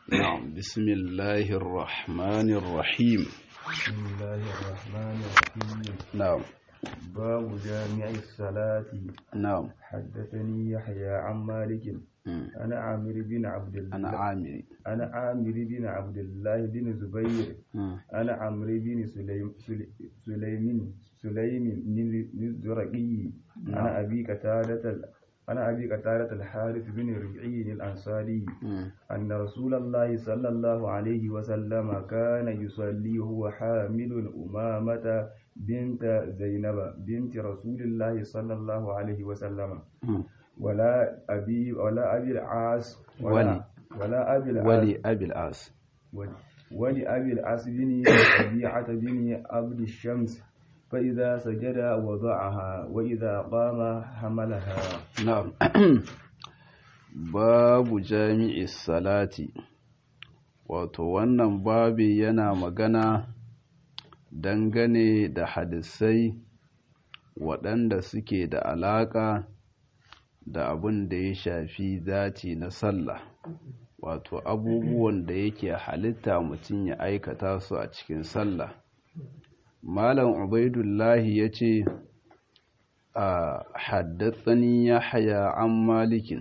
نعم بسم الله الرحمن الرحيم بسم الله الرحمن الرحيم نعم باب جامع الصلاة نعم حدثني يحيى عن مالك مم. أنا عامر بن عبد الله أنا عامر أنا عامر بن عبد الله بن زبير مم. أنا عمرو بن سليم سلي- سليم سليم بن الزرقي أنا أبي قتادة ال- أنا أبي قتادة الحارث بن ربعي الأنصاري مم. أن رسول الله صلى الله عليه وسلم كان يصلي وهو حامل أمامة بنت زينب بنت رسول الله صلى الله عليه وسلم مم. ولا أبي ولا أبي العاص ولي. ولا ولا أبي العاص ولي أبي العاص ولي- ولأبي العاص بن ربيعة بن عبد الشمس فإذا سجد وضعها وإذا قام حملها نعم babu jami'i salati wato wannan babi yana magana dangane da hadisai waɗanda suke da alaƙa da abin da ya shafi zati na sallah wato abubuwan da yake halitta mutum ya aikata su a cikin sallah malam ubaidullahi ya ce a haddatsani ya haya an malikin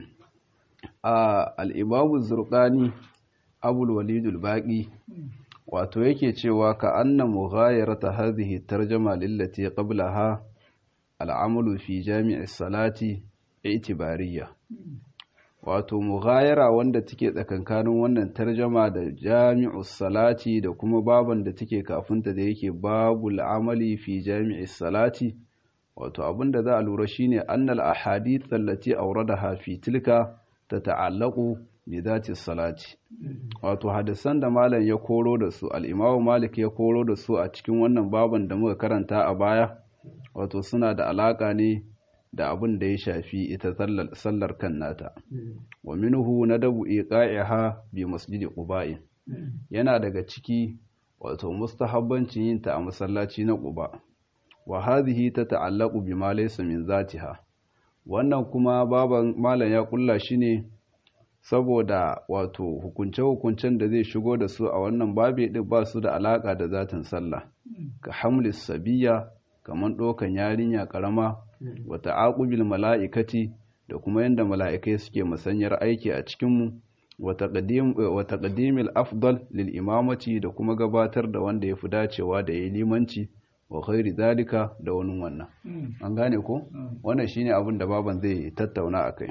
a al'ibabu zurƙani abul walidul baƙi wato yake cewa ka anna mughayarata hadhihi tarjama lillati qablaha al'amalu fi jami'i salati itibariya wato mughayara wanda take tsakankanin wannan tarjama da jami'u salati da kuma baban da take kafinta da yake babul amali fi jami'i salati wato abinda za a lura shine annal ahadith allati awradaha fi tilka tata'allaqu bi dhati salati wato hadisan da malam ya koro da su al-imamu malik ya koro da su a cikin wannan baban da muka karanta a baya wato suna da alaka ne da abin da ya shafi ita sallar- sallar kan nata wa minhu nadabu iqa'iha bi masjidi quba'in yana daga ciki wato mustahabbancin yin ta a masallaci na quba wa hadhihi tata'allaqu bima laysa min zatiha wannan kuma baban malam ya kulla shi ne saboda wato hukunce-hukuncen da zai shigo da su a wannan babe din ba su da alaka da zatin sallah ka hamlis sabiya kamar ɗaukan yarinya ƙarama wa ta'aqubil mala'ikati da kuma yadda mala'ikai suke musanyar aiki a cikinmu wa taqdimil afdal lil imamati da kuma gabatar da wanda ya fi dacewa da yayi limanci wa khairi zalika da wani wannan an gane ko wannan shine abin da baban zai tattauna akai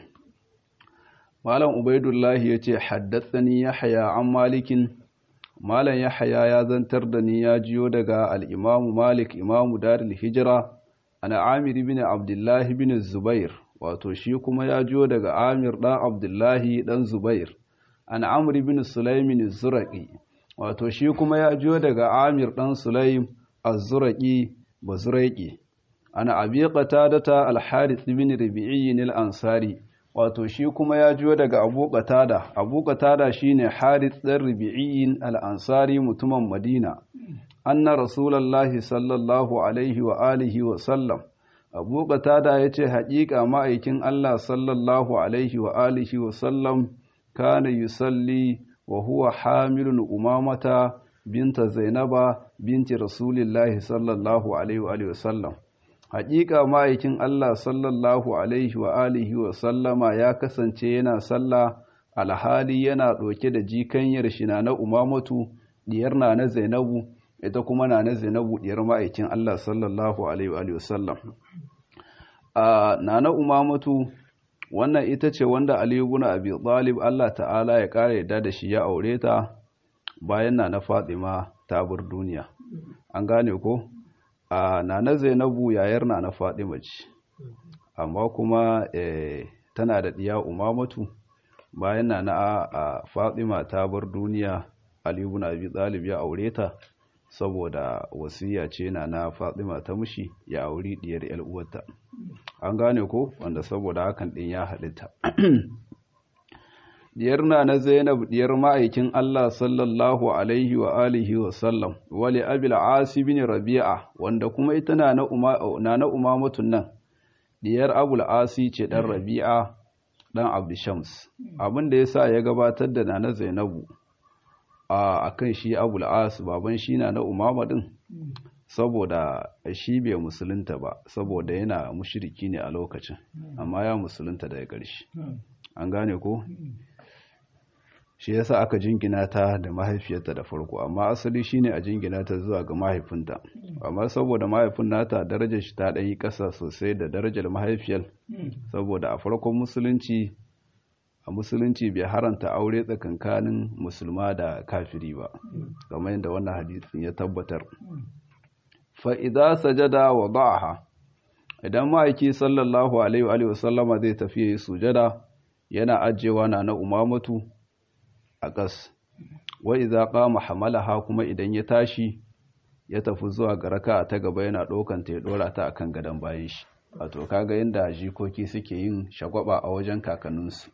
malam ubaidullahi yace haddathani yahya an malikin malam yahya ya zantar da ni ya jiyo daga al-imamu malik imamu darul hijra ana amir ibn abdullah ibn zubair wato shi kuma ya jiyo daga amir dan abdullahi dan zubair an amr ibn sulaimin az-zuraqi wato shi kuma ya jiyo daga amir dan sulaim az-zuraqi bazuraqi ana abi qatadata al-harith ibn rabi'i al-ansari wato shi kuma ya jiyo daga abu qatada abu qatada shine harith dan rabi'i al-ansari mutumin madina anna rasulullahi sallallahu alaihi wa alihi wa sallam abu qatada yace haƙiƙa ma'aikin Allah sallallahu alaihi wa alihi wa sallam kana yusalli wa huwa hamilun umamata binta zainaba binti rasulillahi sallallahu alaihi wa alihi wa sallam haƙiƙa ma'aikin Allah sallallahu alaihi wa alihi wa sallama ya kasance yana sallah alhali yana ɗauke da jikanyar shi na na umamatu diyar na na zainabu ita kuma na na zainabu diyar ma'aikin Allah sallallahu alaihi wa alihi wa sallam a na na umamatu wannan ita ce wanda Ali ibn Abi Talib Allah ta'ala ya kare yadda da shi ya aure ta bayan na na Fatima ta bar duniya an gane ko a nana Zainabu yayar na na Fatima ce amma kuma eh, tana da diya Umamatu bayan na na a Fatima ta bar duniya Ali ibn Abi Talib ya aure ta saboda wasiya ce na na Fatima ta mushi ya auri diyar yar uwarta an gane ko wanda saboda hakan din ya halitta diyar na na Zainab diyar ma'aikin Allah sallallahu alaihi wa alihi wa sallam wali abil asi bin rabi'a wanda kuma ita na na uma na na umamatun nan diyar abul asi ce dan rabi'a dan abdu shams abin da yasa ya gabatar da na na Zainabu a kan shi abul as baban shi na na umama din saboda shi bai musulunta ba saboda yana mushriki ne a lokacin amma ya musulunta daga ƙarshe an gane ko shi yasa aka jingina ta da mahaifiyarta da farko amma asali shine a jingina ta zuwa ga mahaifinta amma saboda mahaifin nata darajar shi ta ɗan yi ƙasa sosai da darajar mahaifiyar saboda a farkon musulunci a musulunci bai haranta aure tsakankanin musulma da kafiri ba kamar yadda wannan hadisin ya tabbatar fa idza sajada wa ba'aha idan ma'aiki sallallahu alaihi wa sallama zai tafi yi sujada yana ajewa na na umamatu a ƙas wa idza qama hamalaha kuma idan ya tashi ya tafi zuwa ga raka'a ta gaba yana ɗaukan ta ya ɗora ta akan gadon bayan shi wato kaga yadda jikoki suke yin shagwaba a wajen kakanninsu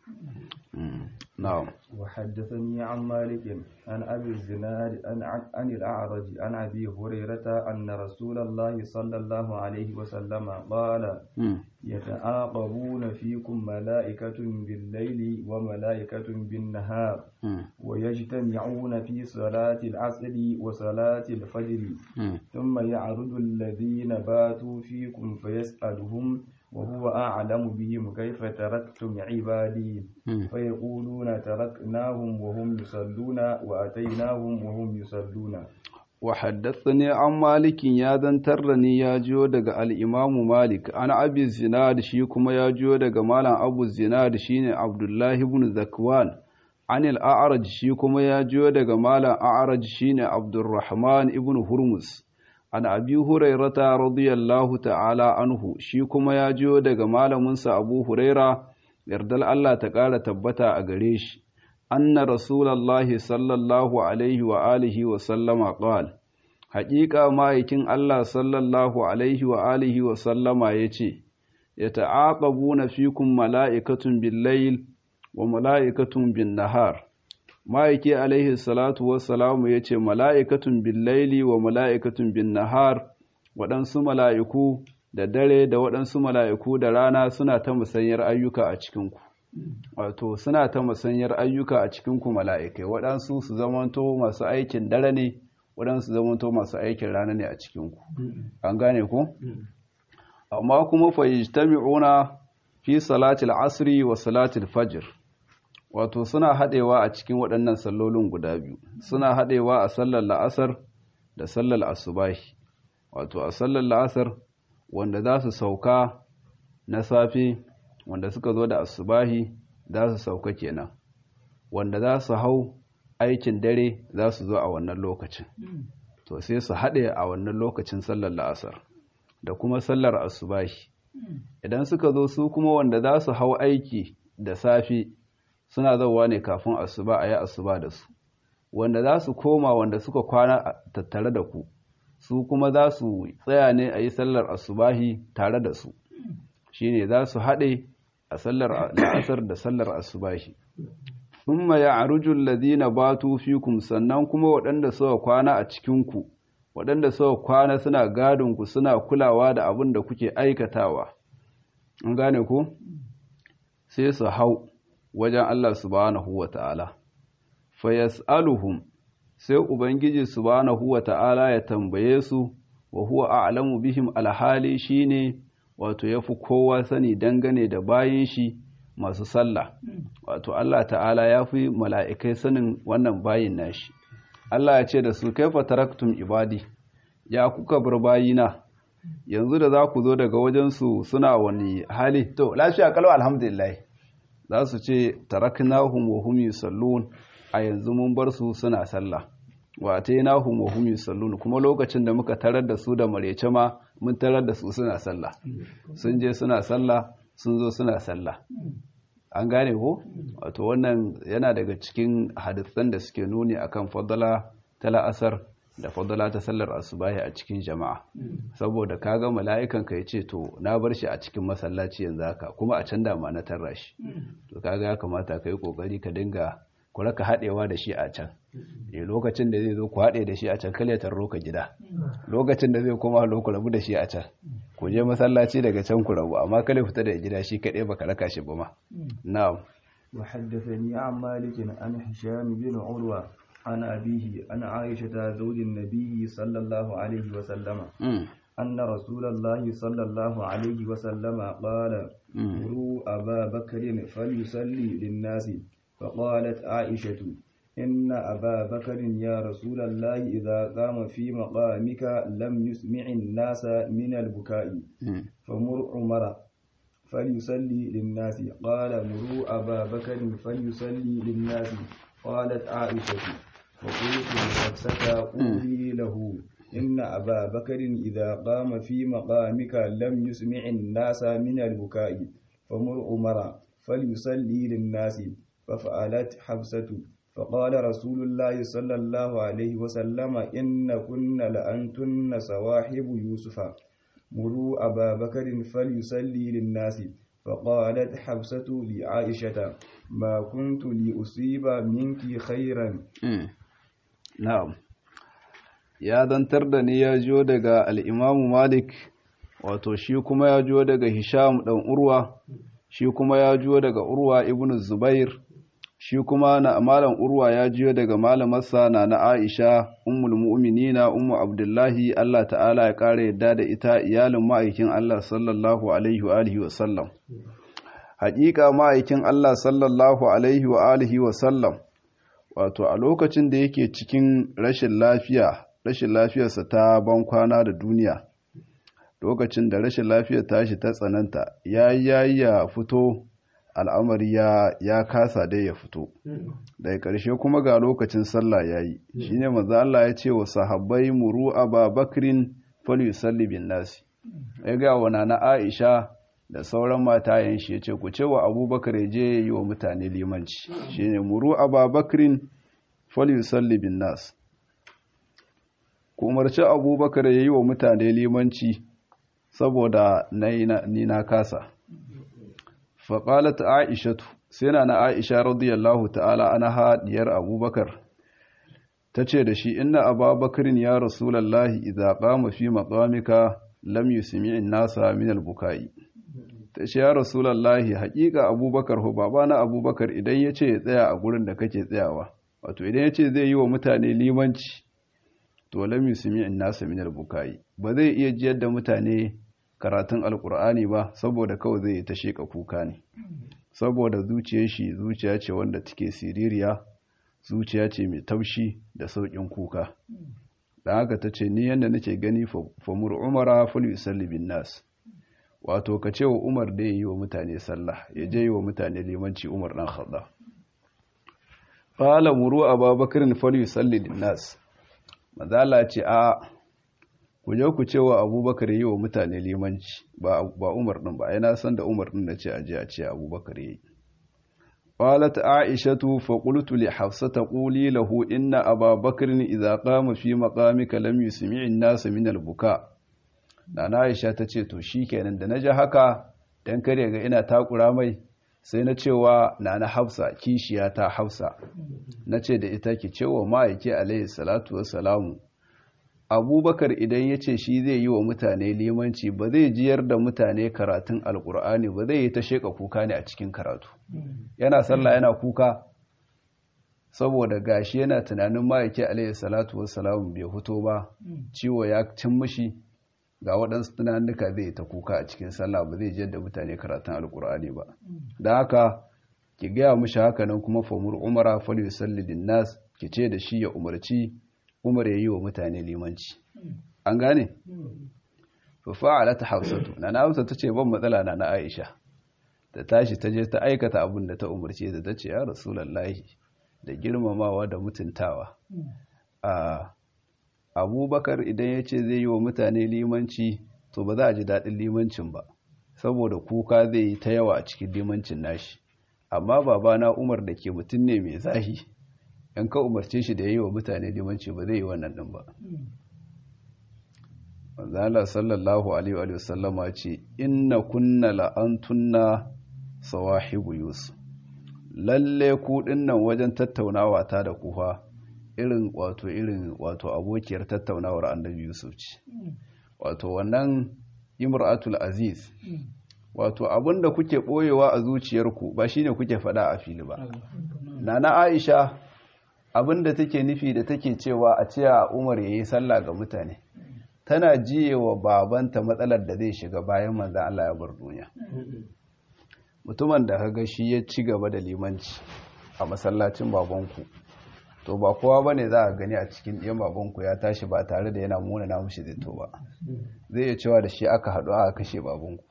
na'am وحدثني عن مالك عن أبي الزناد عن, عن الأعرج عن أبي هريرة أن رسول الله صلى الله عليه وسلم قال يتعاقبون فيكم ملائكة بالليل وملائكة بالنهار ويجتمعون في صلاة العصر وصلاة الفجر ثم يعرض الذين باتوا فيكم فيسألهم وهو أعلم بهم كيف تركتم عبادي فيقولون تركناهم وهم يصلون وأتيناهم وهم يصلون وحدثني عن مالك يا ذنترني يا جيو دغ الامام مالك انا ابي الزناد شي كما يا جيو دغ مالن ابو الزناد شيني عبد الله بن زكوان عن الاعرج شي كما يا جيو دغ مالن اعرج شيني عبد الرحمن ابن هرمز an abi hurairata radiyallahu ta'ala anhu shi kuma ya jiyo daga malaminsa abu huraira yardal Allah ta ƙara tabbata a gare shi anna rasulallahi sallallahu alaihi wa alihi wa sallama qal haƙiƙa ma'aikin Allah sallallahu alaihi wa alihi wa sallama yace yata'aqabuna fikum mala'ikatun bil-layl wa mala'ikatun bin-nahar ma'aiki alaihi salatu wassalamu ya ce mala'ikatun bin laili wa mala'ikatun bin nahar waɗansu mala'iku da dare da waɗansu mala'iku da rana suna ta musanyar ayyuka a cikinku wato suna ta musanyar ayyuka a cikinku mala'ikai waɗansu su zamanto masu aikin dare ne waɗansu zamanto masu aikin rana ne a cikinku an gane ku amma kuma fayyajtami'una fi salatil asri wa salatil fajr wato suna haɗewa a cikin waɗannan sallolin guda biyu suna haɗewa a sallar la'asar da sallar asubahi wato a sallar la'asar wanda za su sauka na safe wanda suka zo da asubahi za su sauka kenan wanda za su hau aikin dare za su zo a wannan lokacin to sai su haɗe a wannan lokacin sallar la'asar da kuma sallar asubahi idan suka zo su kuma wanda za su hau aiki da safe suna zauwa ne kafin asuba a yi asuba da su wanda za su koma wanda suka kwana tattare da ku su kuma za su tsaya ne a yi sallar asubahi tare da su shi ne za su haɗe a sallar la'asar da sallar asubahi thumma ya'ruju alladhina batu fikum sannan kuma waɗanda suka kwana a cikinku waɗanda suka kwana suna gadon ku suna kulawa da abin da kuke aikatawa an gane ku sai su hau wajen Allah subhanahu wa ta'ala, fa yas'aluhum sai Ubangiji subhanahu wa ta'ala ya tambaye su, wa huwa a'lamu bihim alhali shi ne wato ya fi kowa sani dangane da bayan shi masu sallah, wato Allah ta'ala ya fi mala'ikai sanin wannan bayin nashi. Allah ya ce da su kaifa taraktum ibadi, ya kuka bar bayina, yanzu da za ku zo daga wajensu suna wani hali, to, lafiya kalau alhamdulillah. za su ce taraknahum wa hum yusallun a yanzu mun bar su suna sallah wa atainahum wa hum yusallun kuma lokacin da muka tarar da su da marece ma mun tarar da su suna sallah sun je suna sallah sun zo suna sallah an gane ko wato wannan yana daga cikin hadisan da suke nuni akan fadala ta la'asar da fadala ta sallar asubahi a cikin jama'a saboda kaga mala'ikan ka yace to na bar shi a cikin masallaci yanzu haka kuma a can da ma na tarra shi to kaga ya kamata kai kokari ka dinga ku raka hadewa da shi a can eh lokacin da zai zo ku hade da shi a can kale tarro ka gida lokacin da zai koma lo ku rabu da shi a can ku je masallaci daga can ku rabu amma kale fita da gida shi kadai baka raka shi ba ma na'am وحدثني عن مالك عن هشام بن عروة عن أبيه عن عائشة زوج النبي صلى الله عليه وسلم أن رسول الله صلى الله عليه وسلم قال مروا أبا بكر فليصلي للناس فقالت عائشة إن أبا بكر يا رسول الله إذا قام في مقامك لم يسمع الناس من البكاء فمر عمر فليصلي للناس قال مروا أبا بكر فليصلي للناس قالت عائشة فقلت لحفصة قولي له إن أبا بكر إذا قام في مقامك لم يسمع الناس من البكاء فمر عمر فليصلي للناس ففعلت حفصة فقال رسول الله صلى الله عليه وسلم إن كن لأنتن صواحب يوسف مروا أبا بكر فليصلي للناس فقالت حفصة لعائشة ما كنت لأصيب منك خيرا na'am ya zantar da ni ya jiyo daga al'imamu malik wato shi kuma ya jiyo daga hisham ɗan urwa shi kuma ya jiyo daga urwa ibn zubair shi kuma na malam urwa ya jiyo daga malamarsa na na aisha ummul mu'minina ummu abdullahi allah ta'ala ya ƙara yadda da ita iyalin ma'aikin allah sallallahu alaihi wa alihi wa sallam haƙiƙa ma'aikin allah sallallahu alaihi wa alihi wa sallam wato a lokacin da yake cikin rashin lafiya rashin lafiyarsa ta ban kwana da duniya lokacin da rashin lafiyar tashi ta tsananta ya yi ya fito al'amari ya, ya kasa dai ya fito daga ƙarshe kuma ga lokacin sallah ya yi shi ne maza Allah ya ce wa sahabbai muru a babakrin falusalli bin nasi ya ga wana na aisha da sauran matayen shi ya ce ku ce wa abubakar ya je yi wa mutane limanci shi ne muru a babakrin falusalli bin nasi ku umarci abubakar ya yi wa mutane limanci saboda ni na kasa faƙalat aishatu sai na na aisha radiyallahu ta'ala ana haɗiyar abubakar ta ce da shi inna ababakarin ya rasulallahi idza qama fi maqamika lam yusmi'in nasa min al-bukai ta ce ya rasulallahi haƙiƙa abubakar ho babana abubakar idan ya ce ya tsaya a gurin da kake tsayawa wato idan ya ce zai yi wa mutane limanci to lam yusmi'in nasa min al-bukai ba zai iya jiyar da mutane karatun alkur'ani ba saboda kawai zai ta sheka kuka ne saboda zuciyar shi zuciya ce wanda take siririya zuciya ce mai taushi da sauƙin kuka da haka ta ce ni yadda nake gani famur umara fal yusalli bin nas wato ka ce wa umar da yi wa mutane sallah ya je yi wa mutane limanci umar dan khadda qala muru ababakar fal yusalli bin nas mazala ce a ku je ku cewa abubakar yi wa mutane limanci ba umar ɗin ba yana san da umar ɗin da ce aje a ce abubakar yi qalat aishatu fa qultu li hafsata quli lahu inna ababakar idza qama fi maqamika lam yusmi' an-nas min al-buka nana aisha tace to shikenan da naji haka dan kare ga ina takura mai sai na cewa nana hafsa kishiya ta hafsa nace da ita ki cewa ma'aiki alayhi salatu wassalamu abubakar idan ya ce shi zai yi wa mutane limanci ba zai jiyar da mutane karatun alkur'ani ba zai yi ta sheka kuka ne a cikin karatu yana sallah yana kuka saboda gashi yana tunanin ma'aiki alayhi salatu wassalamu bai fito ba ciwo ya cin mishi ga waɗansu tunanuka zai ta kuka a cikin sallah ba zai jiyar da mutane karatun alkur'ani ba don haka ki gaya mishi haka nan kuma famur umara fal yusalli nas ki ce da shi ya umarci umar ya yi wa mutane limanci an gane? fafa'ala ta hausatu na na hausa ta ce ban matsala na na aisha ta tashi ta je ta aikata abin da ta umarce da ta ce ya rasulallahi da girmamawa da mutuntawa a abubakar idan ya ce zai yi wa mutane limanci to ba za a ji daɗin limancin ba saboda kuka zai yi ta yawa a cikin limancin nashi amma babana umar da ke mutum ne mai zahi in ka umarce shi da ya yi wa mutane limanci ba zai yi wannan ɗin ba manzala sallallahu alaihi wa sallama ce inna kunna la'antunna sawahibu yusuf lalle ku dinnan wajen tattaunawa ta da kufa irin wato irin wato abokiyar tattaunawar annabi yusuf ce wato wannan imratul aziz wato abinda kuke boyewa a zuciyarku ba shine kuke faɗa a fili ba nana aisha abinda take nufi da take cewa a ce a umar ya yi sallah ga mutane tana jiye wa babanta matsalar da zai shiga bayan manzan Allah ya bar duniya mutumin da kaga shi ya ci gaba da limanci a masallacin babanku to ba kowa ba ne za a gani a cikin ɗiyan babanku ya tashi ba tare da yana muna na mushi zito ba zai iya cewa da shi aka haɗu aka kashe babanku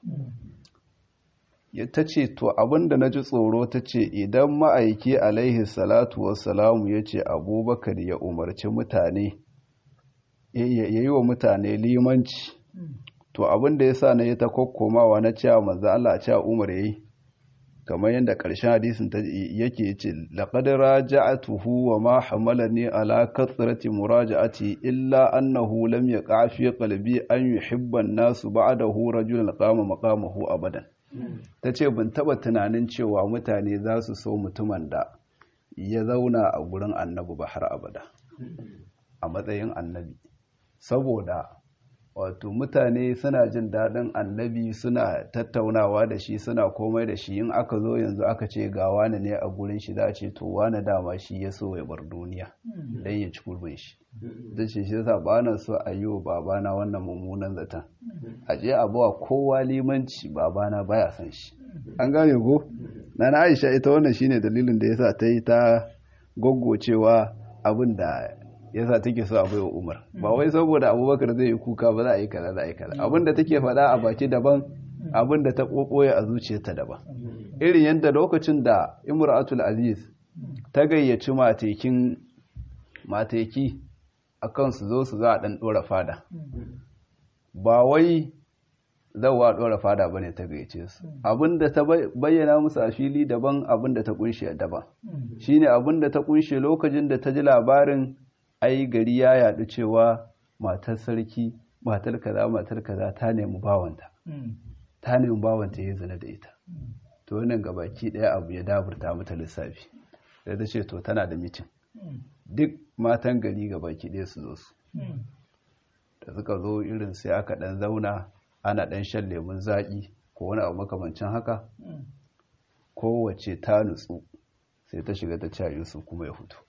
ta ce to abinda na ji tsoro ta ce idan ma'aiki alaihi salatu wassalamu ya ce abubakar ya umarci mutane ya yi wa mutane limanci to abinda ya sa na yi ta kokkomawa na cewa manzo Allah a cewa umar ya yi kamar yadda ƙarshen hadisin yake ce laqad raja'atuhu wa ma hamalani ala kathrati muraja'ati illa annahu lam yaqa fi qalbi an yuhibba an-nasu ba'dahu rajulan qama maqamahu abadan ta ce ban taba tunanin cewa mutane za su so mutumin da ya zauna a gurin annabi ba har abada a matsayin annabi saboda wato mutane suna jin daɗin annabi suna tattaunawa da shi suna komai da shi in aka zo yanzu aka ce ga wani ne a gurin shi za a ce to wani dama shi ya so ya bar duniya don ya ci gurbin shi da ce shi yasa ba na so a yi wa babana wannan mummunan zaton a je a bawa kowa limanci babana baya son shi an gane ko na na aisha ita wannan shine dalilin da yasa ta yi ta goggocewa abin da yasa take so a bai wa umar ba wai saboda abubakar zai yi kuka ba za a yi kaza za a yi kaza abin da take faɗa a baki daban abin da ta ɓoɓoye a zuciyarta daban irin yadda lokacin da imratul aziz ta gayyaci matekin mateki akan su zo su za a ɗan ɗora fada ba wai zawa ɗora fada ba ne ta gayyace su abinda ta bayyana musu a fili daban abinda ta kunshe daban shine abinda ta kunshe lokacin da ta ji labarin ai gari ya yaɗu cewa matar sarki matar kaza matar kaza ta nemi bawanta ta nemi bawanta ya zina da ita to wannan gabaki ɗaya abu ya daburta mata lissafi sai ta ce to tana da mitin duk matan gari gabaki ɗaya su zo su da suka zo irin sai aka ɗan zauna ana ɗan shan lemun zaƙi ko wani abu makamancin haka kowace ta nutsu sai ta shiga ta cewa yusuf kuma ya fito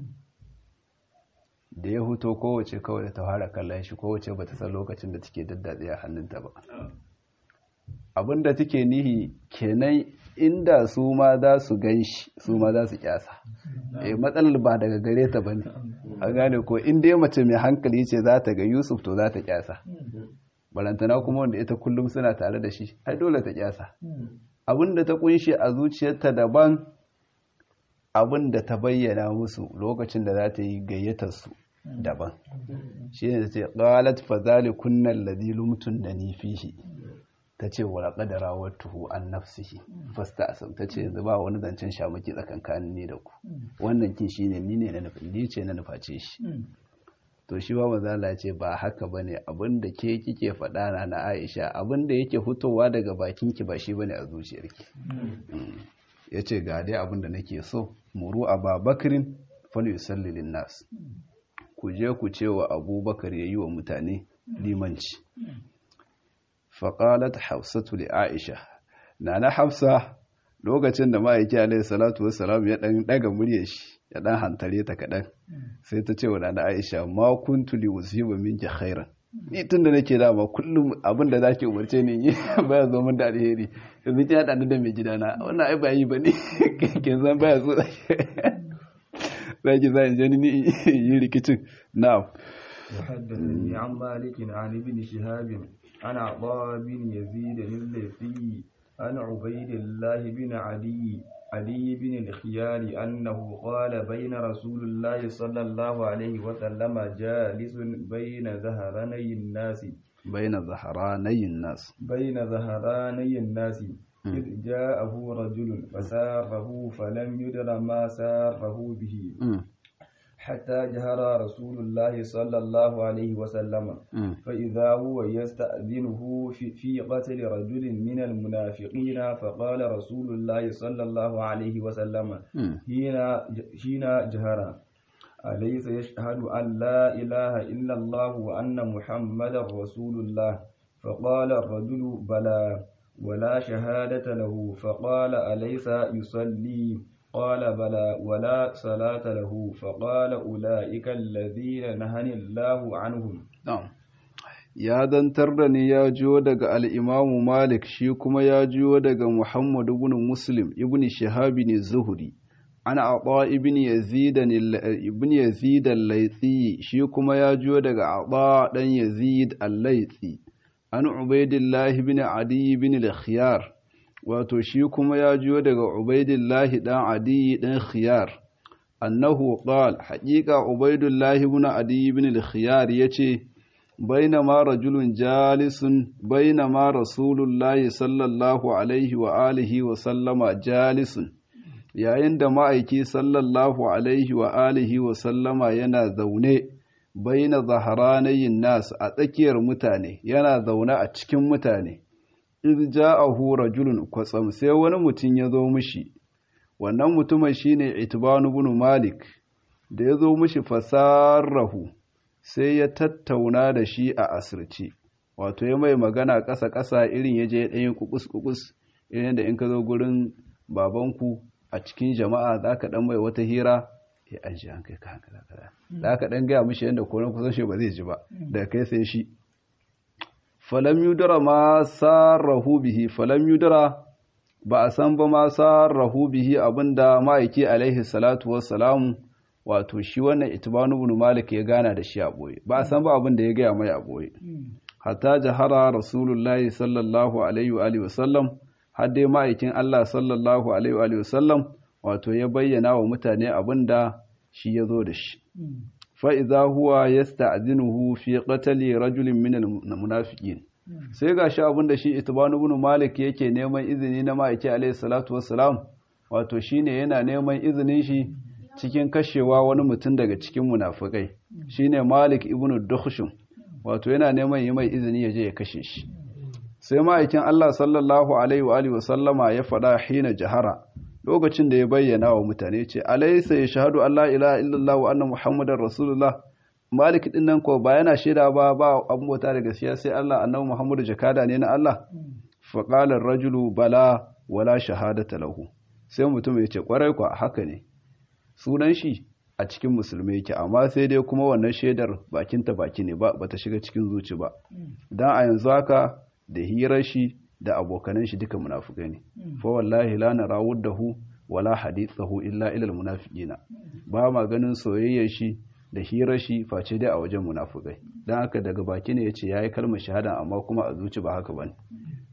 da ya huto kowace kawai da ta fara kallon shi kowace ba ta san lokacin da take daddatse a hannunta ba abinda take nihi kenan inda su ma za su gan shi su ma za su kyasa eh matsalar ba daga gare ta bane a gane ko in dai mace mai hankali ce za ta ga Yusuf to za ta kyasa balantana kuma wanda ita kullum suna tare da shi ai dole ta kyasa abinda ta kunshe a zuciyarta daban abinda ta bayyana musu lokacin da za ta yi gayyatar su daban shi ne ta ce qalat fa zalikunna alladhi lumtunani fihi ta ce wa ƙadara wattuhu an nafsihi fasta asam ta ce yanzu ba wani zancen shamaki tsakankanin ne da ku wannan kin shi ne ni ne na nufin ni ce na nuface shi to shi ba mazala ce ba haka ba ne abinda ke kike faɗa na na aisha abinda yake fitowa daga bakinki ba shi ba ne a zuciyarki ya ce ga dai abinda nake so muru a babakirin fal yusallilin nas ku je ku ce wa abubakar ya yi wa mutane limanci faƙalat hafsatu li aisha na na hafsa lokacin da ma'aiki alaihi salatu wassalam ya ɗan ɗaga muryar shi ya ɗan hantare ta kaɗan sai ta ce wa na aisha ma kuntu li usiba minki khairan ni tun da nake dama kullum abin da zaki umarce ni yi baya zo min da alheri yanzu ki haɗa ni da mai gidana wannan ai ba yi ba ne kin san baya so zaki za in je ni yi rikicin na'am وحدثني عن مالك عن ابن شهاب عن عطاء بن يزيد الليثي عن عبيد الله بن علي علي بن الخيار أنه قال بين رسول الله صلى الله عليه وسلم جالس بين ظهراني الناس بين ظهراني الناس بين ظهراني الناس إذ جاءه رجل فساره فلم يدر ما ساره به حتى جهر رسول الله صلى الله عليه وسلم فإذا هو يستأذنه في, في قتل رجل من المنافقين فقال رسول الله صلى الله عليه وسلم حين حين جهر أليس يشهد أن لا إله إلا الله وأن محمد رسول الله فقال الرجل بلى ولا شهادة له فقال أليس يصلي قال بلى ولا صلاة له فقال أولئك الذين نهني الله عنهم na'am ya zantar da ni ya jiyo daga al'imamu malik shi kuma ya jiyo daga muhammad ibn muslim ibn shahabi ne zuhuri ana aɓa ibn yazid al-laitsi shi kuma ya jiyo daga aɓa ɗan yazid al-laitsi an ubaidillahi ibn adi ibn al-khiyar wato shi kuma ya jiyo daga ubaidillahi ɗan adi ɗan khiyar annahu qal haƙiƙa ubaidillahi ibn adi ibn al-khiyar yace بينما رجل جالس بينما رسول الله صلى الله عليه وآله وسلم جالس yayin da ma'aiki sallallahu alaihi wa alihi wa sallama yana zaune baina zaharanayin nas a tsakiyar mutane yana zaune a cikin mutane iz ja'ahu rajulun kwatsam sai wani mutum ya zo mishi wannan mutumin shine itbanu ibn malik da ya zo mishi fasarrahu sai ya tattauna da shi a asirci wato ya mai magana ƙasa-ƙasa irin ya je ya ɗanyi kukus-kukus irin da in ka zo gurin babanku a cikin jama'a za ka ɗan mai wata hira ya an shi an kai ka hankala kada za ka ɗan gaya mishi yadda koren kusan shi ba zai ji ba daga kai sai shi falam yudara ma sarrahu bihi falam yudara ba a san ba ma sarrahu bihi abinda ma'aiki alaihi salatu wassalamu wato shi wannan itibanu ibn malik ya gana da shi a boye ba a san ba abin da ya gaya mai a boye hatta jahara rasulullahi sallallahu alaihi wa alihi wasallam har dai ma'aikin Allah sallallahu alaihi wa alihi wasallam wato ya bayyana wa mutane abin da shi ya zo da shi fa idza huwa yasta'zinuhu fi qatli rajulin min al-munafiqin sai gashi abin da shi itibanu ibn malik yake neman izini na ma'aiki alaihi salatu wassalam wato shine yana neman izinin shi cikin kashewa wani mutum daga cikin munafukai shine Malik ibn Dukhshum wato yana neman yi mai izini ya je ya kashe shi sai ma'aikin Allah sallallahu alaihi wa alihi wasallama ya faɗa hina jahara lokacin da ya bayyana wa mutane ce alaysa yashhadu an la ilaha illallah wa anna muhammadar rasulullah Malik din nan ko ba yana shaida ba ba abun bauta da gaskiya sai Allah annabi Muhammadu jakada ne na Allah fa qala ar-rajulu bala wala shahadata lahu sai mutum ya ce kwarai kwa haka ne sunan shi a cikin musulmi yake amma sai dai kuma wannan shaidar bakinta baki ne ba bata shiga cikin zuci ba dan a yanzu haka da hirar shi da abokanan shi duka munafukai ne fa wallahi la narawudahu wala hadithahu illa ila almunafiqina ba ma ganin soyayyar shi da hirar shi face dai a wajen munafukai dan haka daga baki ne yace yayi kalmar shahada amma kuma a zuci ba haka bane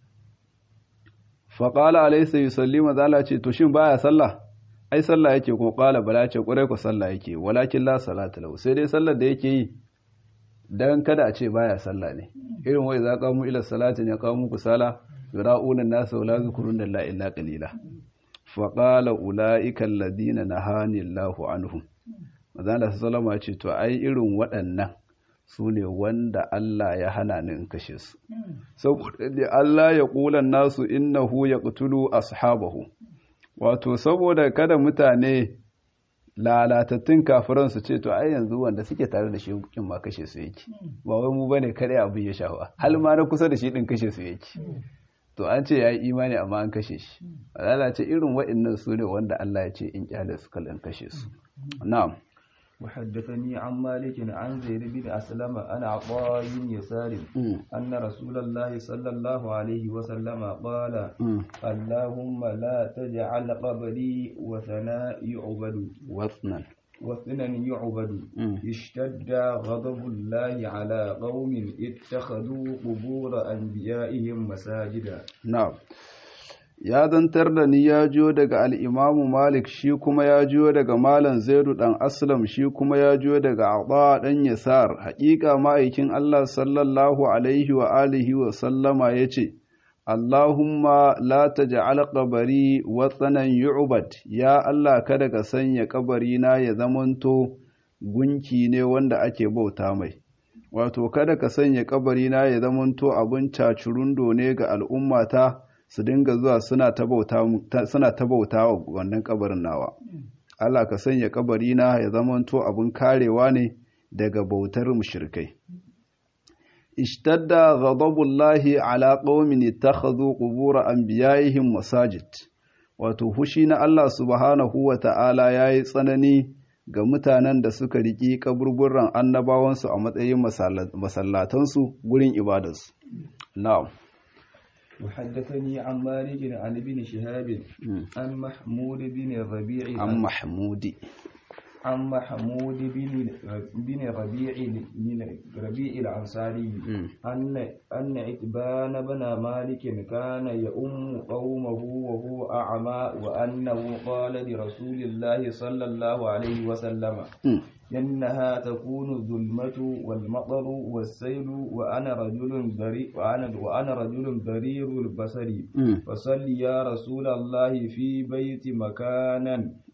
fa qala alaysa yusalli mazala ce to shin baya sallah ai sallah yake ko qala bala ce kurai ko sallah yake walakin la salata lahu sai dai sallar da yake yi dan kada a ce baya sallah ne irin wai za qamu ila salati ne qamu ku sala yura'una nasa wala zikruna la illa qalila fa qala ulaika alladhina nahani Allahu anhum manzo sallama ce to ai irin waɗannan su ne wanda Allah ya hana ni in kashe su saboda da Allah ya kulan nasu innahu yaqtulu ashabahu wato saboda kada mutane lalatattun kafiran su ce to ai yanzu wanda suke tare da shi kin ma kashe su yake ba wai mu bane kada abin ya shafa hal ma na kusa da shi din kashe su yake to an ce yayi imani amma an kashe shi Allah ce irin waɗannan su ne wanda Allah ya ce in kyale su kallan kashe su na'am وحدثني عن مالك عن زيد بن أسلم عن عطاء بن يسار أن رسول الله صلى الله عليه وسلم قال اللهم لا تجعل قبري وثنا يعبد وثنا وثنا يعبد اشتد غضب الله على قوم اتخذوا قبور أنبيائهم مساجدا نعم ya zantar da ni ya jiyo daga al'imamu Malik shi kuma ya jiyo daga Malam Zaidu ɗan Aslam shi kuma ya jiyo daga Aɓa ɗan Yasar, haƙiƙa ma'aikin Allah sallallahu Alaihi wa alihi wa sallama ya ce, Allahumma la ta ja'al ƙabari watsanan yu'ubad, ya Allah kada ka sanya ƙabarina ya zamanto gunki ne wanda ake bauta mai. Wato, kada ka sanya ƙabarina ya zamanto abin cacurundo ne ga al'ummata. su dinga zuwa suna ta bauta wa wannan kabarin nawa Allah ka sanya kabarina ya zamanto abin karewa ne daga bautar mushrikai ishtadda ghadabullahi ala qaumin ittakhadhu qubur anbiya'ihim masajid wato hushi na Allah subhanahu wa ta'ala ya yi tsanani ga mutanen da suka riƙi kaburburan annabawansu a matsayin masallatansu gurin ibadarsu. Na'am. وحدثني عن مالك عن ابن شهاب عن محمود بن الربيع عن محمود عن محمود بن بن ربيع ربيع الأنصاري أن أن عتبان بن مالك كان يؤم قومه وهو أعمى وأنه قال لرسول الله صلى الله عليه وسلم إنها تكون الظلمة والمطر والسيل وأنا رجل بريء وأنا وأنا رجل برير البصر فصل يا رسول الله في بيت مكانا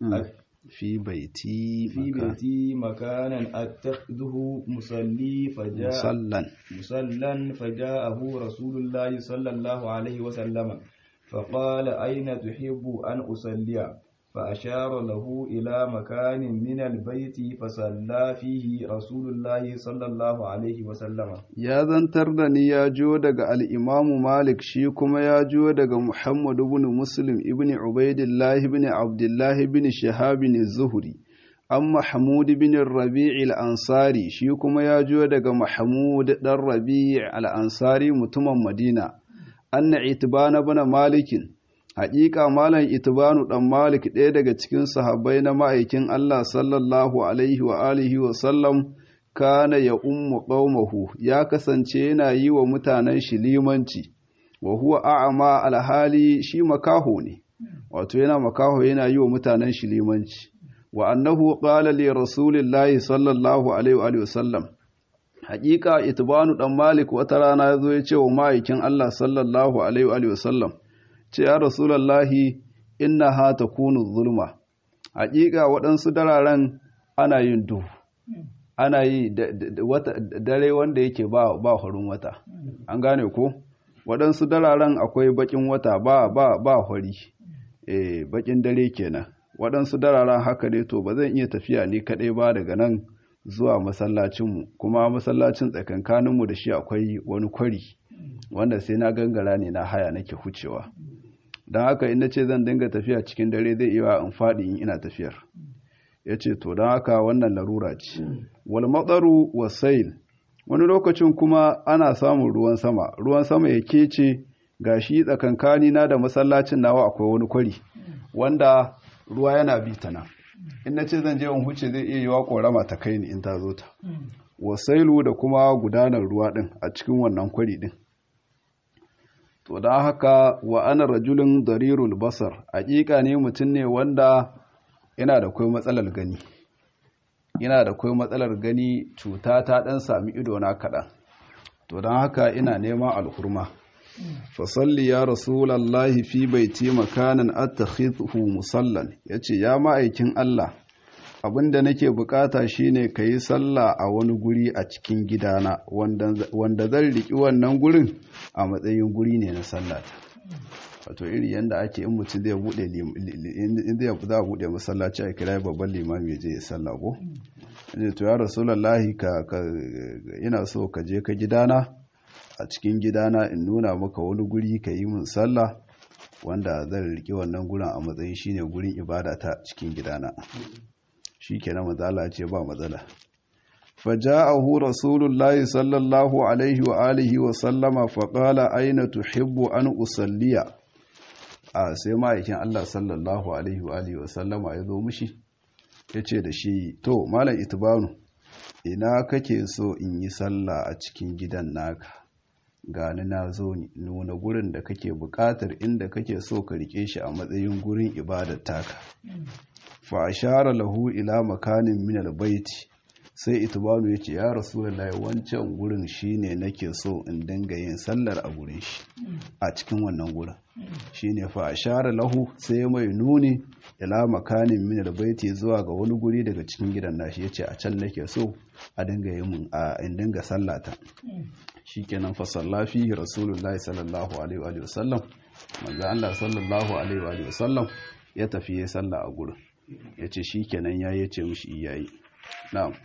في بيتي في بيتي مكانا أتخذه مصلي فجاء مصلا مصلا فجاءه رسول الله صلى الله عليه وسلم فقال أين تحب أن أصلي فأشار له إلى مكان من البيت فصلى فيه رسول الله صلى الله عليه وسلم يا zantar da ni ya jo daga al'imamu Malik shi kuma ya jo daga Muhammad ibn Muslim ibn Ubaidillah ibn Abdullah ibn Shahab ibn Zuhri an Mahmud ibn Rabi' al-Ansari shi kuma ya jo daga Mahmud dan Rabi' al-Ansari mutumin Madina anna itibana ibn Malikin Haƙiƙa Malam Itibanu ɗan Malik ɗaya daga cikin sahabbai na ma'aikin Allah sallallahu alaihi wa alihi wa sallam kana ya ummu qaumahu ya kasance yana yi wa mutanen shi limanci wa huwa a'ama alhali shi makaho ne wato yana makaho yana yi wa mutanen shi limanci wa annahu qala li rasulillahi sallallahu alaihi wa alihi wa sallam Haƙiƙa Itibanu ɗan Malik wata rana ya zo ya ce wa ma'aikin Allah sallallahu alaihi wa alihi wa sallam ce ya rasulallahi inna ha ta kunu zulma haƙiƙa waɗansu dararen ana yin duhu ana yi dare wanda yake ba ba horin wata an gane ko waɗansu dararen akwai baƙin wata ba ba ba hori eh baƙin dare kenan waɗansu dararen haka dai to ba zan iya tafiya ni kaɗai ba daga nan zuwa masallacinmu kuma masallacin tsakankaninmu da shi akwai wani kwari wanda sai na gangara ne na haya nake hucewa don haka in ce zan dinga tafiya cikin dare zai iya in faɗi in ina tafiyar ya ce to don haka wannan larura ce wal matsaru wasail wani lokacin kuma ana samun ruwan sama ruwan sama ya kece ga shi tsakankani na da masallacin nawa akwai wani kwari wanda ruwa yana bi ta nan in na ce zan je in huce zai iya yiwa korama ta kai ni in ta zo ta wasailu da kuma gudanar ruwa din a cikin wannan kwari din to da haka wa ana rajulun darirul basar hakika ne mutum ne wanda yana da kai matsalar gani yana da kai matsalar gani cuta ta dan sami ido na kaɗan to don haka ina neman alhurma fasalli ya rasulallahi fi baiti makanan attakhidhu musallan yace ya ma'aikin Allah abinda nake bukata shine kayi sallah a wani guri a cikin gidana wanda zan riki wannan gurin a matsayin guri ne na sallata wato iri yanda ake in mutum zai bude in zai za bude masallaci a kira babban limami ya je ya sallah ko ne to ya rasulullahi ka ina so ka je ka gidana a cikin gidana in nuna maka wani guri ka yi min sallah wanda zan riƙe wannan gurin a matsayin shine gurin ibada ta cikin gidana shi kenan matsala ce ba matsala faja'ahu rasulullahi sallallahu alaihi wa alihi wa sallama faqala aina tuhibbu an usalliya a sai ma'aikin Allah sallallahu alaihi wa alihi wa sallama ya zo mishi yace da shi to malam itibanu ina kake so in yi sallah a cikin gidan naka gani na zo nuna gurin da kake buƙatar inda kake so ka rike shi a matsayin gurin ibadar taka fa ashara lahu ila makanin min albayti sai itibanu yace ya rasulullahi wancan gurin shine nake so in dinga yin sallar a gurin shi a cikin wannan gurin shine fa ashara lahu sai mai nuni ila makanin min albayti zuwa ga wani guri daga cikin gidan nashi yace a can nake so a dinga yin a in dinga sallata shikenan fa sallafi rasulullahi sallallahu alaihi wa sallam manzo Allah sallallahu alaihi wa sallam ya tafi ya salla a gurin yace shikenan yayi yace mishi iyayi na'am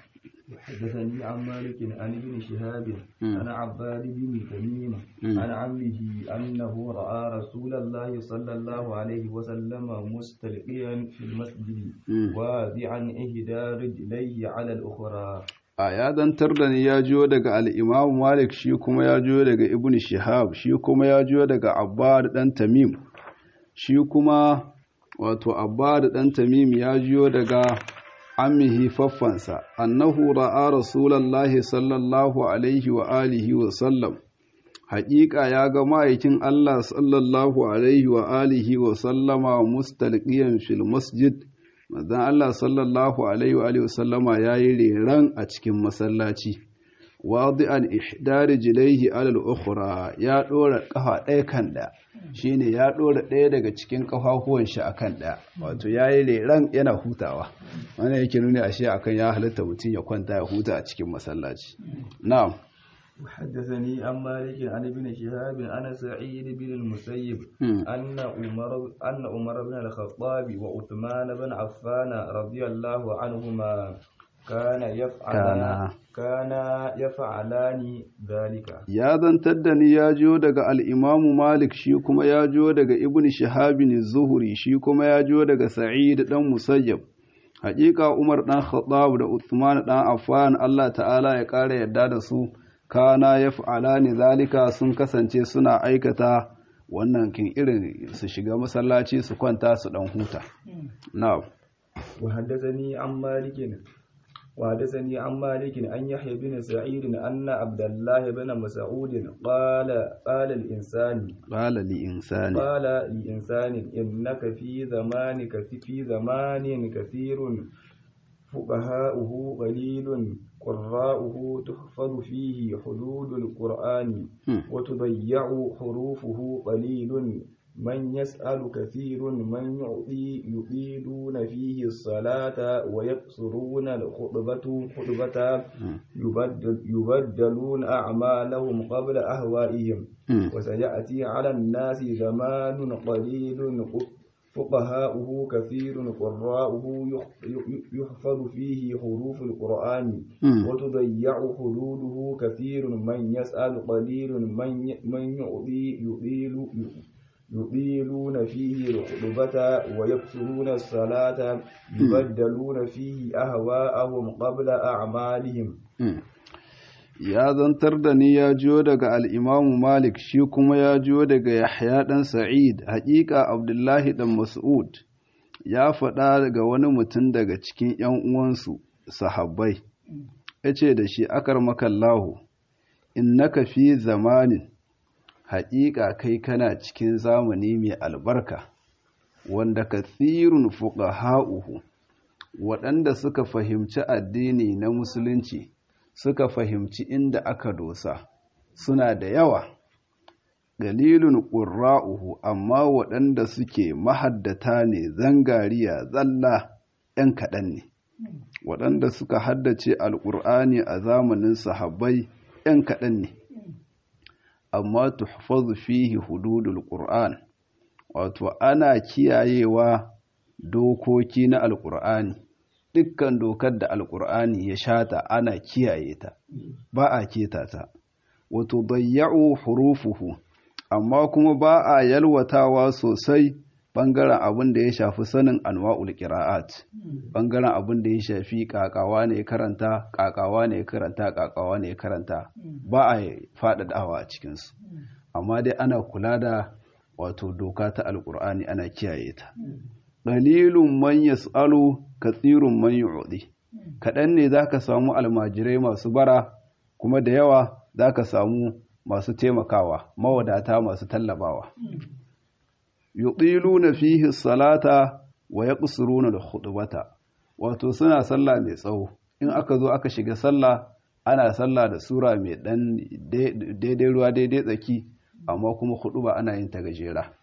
حدثني عن مالك عن ابن شهاب عن عباد بن تميم عن عمه أنه رأى رسول الله صلى الله عليه وسلم مستلقيا في المسجد واضعا إحدى رجليه على الأخرى a ya zantar da ni ya jiyo daga al'imamu malik shi kuma ya jiyo daga ibn shihab shi kuma ya jiyo daga abbad ɗan tamim shi kuma wato abbad ɗan tamim ya jiyo daga ammihi faffansa annahu ra'a rasulallahi sallallahu alaihi wa alihi wa sallam haƙiƙa ya ga ma'aikin Allah sallallahu alaihi wa alihi wa sallama mustalqiyan fil masjid manzon Allah sallallahu alaihi wa alihi wa sallama yayi reran a cikin masallaci wadi'an ihdari jilaihi alal ukhra ya dora kafa ɗaya kan ɗaya shine ya dora ɗaya daga cikin kafafuwan shi akan ɗaya wato yayi reran yana hutawa wannan yake nuni ashe akan ya halatta mutum ya kwanta ya huta a cikin masallaci na'am وحدثني عن مالك عن ابن شهاب عن سعيد بن المسيب أن عمر أن عمر بن الخطاب وعثمان بن عفان رضي الله عنهما كان يفعلان كان يفعلان ذلك يا zantar da ni ya jiyo daga al-Imam Malik shi kuma ya jiyo daga Ibn Shihab az-Zuhri shi kuma ya jiyo daga Sa'id dan Musayyab Haƙiƙa Umar dan Khattab da Uthman dan Affan Allah ta'ala ya ƙara yadda da su kana ya fa'alani zalika sun kasance suna aikata wannan kin irin su shiga masallaci su kwanta su dan huta na'am wa haddathani an malikin wa haddathani an malikin an yahya bin sa'id anna abdullah ibn mas'ud qala qala al insani qala li insani qala li insani innaka fi zamanika fi zamanin kathirun فقهاؤه قليل قراؤه تحفظ فيه حدود القرآن وتضيع حروفه قليل من يسأل كثير من يعطي يطيلون فيه الصلاة ويقصرون الخطبة خطبة يبدل يبدلون أعمالهم قبل أهوائهم وسيأتي على الناس زمان قليل فقهاؤه كثير قراؤه يحفظ فيه حروف القرآن وتضيع حدوده كثير من يسأل قليل من من يعطي يطيل يطيلون فيه الخطبة ويكثرون الصلاة يبدلون فيه أهواءهم قبل أعمالهم ya zantar da ni ya jiyo daga al'imamu Malik shi kuma ya jiyo daga Yahya ɗan Sa'id, haƙiƙa Abdullahi ɗan Mas'ud ya faɗa daga wani mutum daga cikin ‘yan uwansu sahabbai, ya ce da shi akar makallahu, in naka fi zamanin, haƙiƙa kai kana cikin zamani mai albarka, wanda kathirun fuqaha'uhu waɗanda suka fahimci addini na Musulunci. suka fahimci inda aka dosa suna da yawa galilun ƙura'uhu amma waɗanda suke mahaddata ne zangariya zalla ‘yan kaɗan ne waɗanda suka haddace alƙur'ani a zamanin sahabbai ‘yan kaɗan ne amma tuhfazu fihi hududul ƙur'an wato ana kiyayewa dokoki na alƙur'ani dukkan dokar da alkur'ani ya shata ana kiyaye ta ba a keta ta wato bayya'u hurufuhu amma kuma ba a yalwatawa sosai bangaren abin da ya shafi sanin anwa'ul qira'at bangaren abin da ya shafi kakawa ne karanta kakawa ne karanta kakawa ne karanta ba a faɗaɗawa a cikin su amma dai ana kula da wato doka ta alkur'ani ana kiyaye ta qalilun man yas'alu kathirun man yu'di kaɗan ne zaka samu almajirai masu bara kuma da yawa zaka samu masu taimakawa mawadata masu tallabawa yuqiluna fihi salata wa yaqsuruna al-khutbata wato suna sallah mai tsawo in aka zo aka shiga sallah ana sallah da sura mai dan daidai ruwa daidai tsaki amma kuma khutba ana yin ta gajera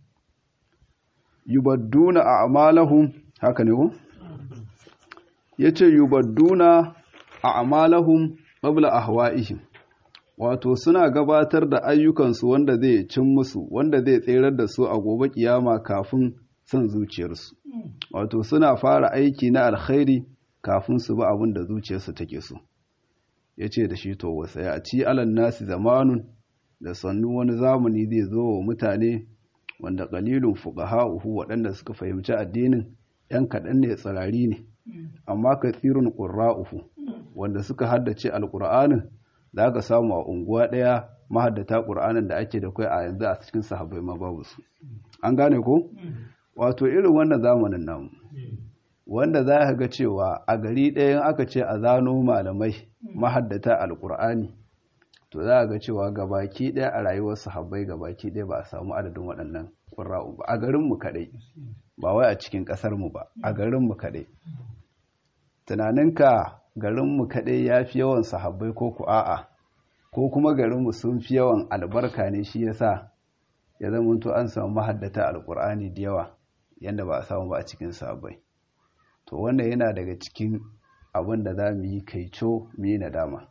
yubadduna a'malahum haka ne ko yace yubadduna a'malahum qabla ahwa'ihim wato suna gabatar da ayyukansu wanda zai cin musu wanda zai tserar da su a gobe kiyama kafin son zuciyarsu wato suna fara aiki na alkhairi kafin su bi abin da zuciyarsu take so ya ce da shi to wasa ya ci alan nasi zamanun da sannu wani zamani zai zo wa mutane wanda qalilun fuqaha'uhu waɗanda suka fahimci addinin yan kaɗan ne tsirari ne amma kathirun qurra'uhu wanda suka haddace alqur'anin za ka samu a unguwa ɗaya mahaddata ƙur'anin da ake da kai a yanzu a cikin sahabbai ma babu su an gane ko wato irin wannan zamanin namu wanda za ka ga cewa a gari ɗayan aka ce a zano malamai mahaddata alƙur'ani to za ga cewa gabaki ɗaya a rayuwar sahabbai gabaki ɗaya ba a samu adadin waɗannan ƙura'u ba a garinmu kaɗai ba wai a cikin ƙasarmu ba a garinmu kaɗai tunaninka garinmu kaɗai ya fi yawan sahabbai ko ku a'a ko kuma garinmu sun fi yawan albarka ne shi yasa ya zama to an samu mahaddata alƙur'ani da yawa yadda ba a samu ba a cikin sahabbai to wannan yana daga cikin abin da za mu yi kaico mu yi nadama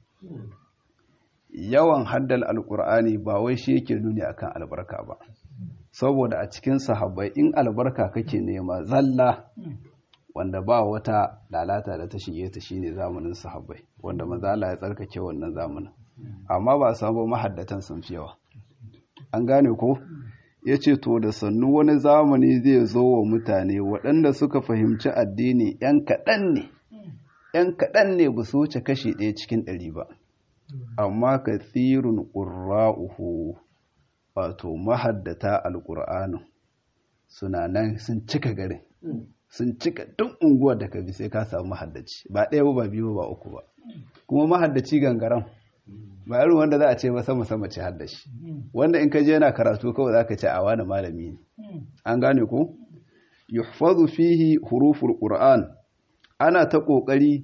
yawan haddal alkur'ani ba wai shi yake nuni akan albarka ba saboda a cikin sahabbai in albarka kake nema zalla wanda ba wata lalata da ta shige ta shine zamanin sahabbai wanda maza Allah ya tsarkake wannan zamanin amma ba samu mahaddatan sun fi yawa an gane ko yace to da sannu wani zamani zai zo wa mutane waɗanda suka fahimci addini yan kaɗan ne yan kaɗan ne ba su wuce kashi ɗaya cikin ɗari ba amma kathirun ƙura'uhu wato mahaddata alƙur'anin suna nan sun cika garin sun cika duk unguwar da ka bi sai ka samu mahaddaci ba ɗaya ba biyu ba uku ba kuma mahaddaci gangaran ba irin wanda za a ce ba sama sama ce haddashi wanda in ka je yana karatu kawai za ka ce a wani malami ne an gane ko yuhfazu fihi huruful qur'an ana ta ƙoƙari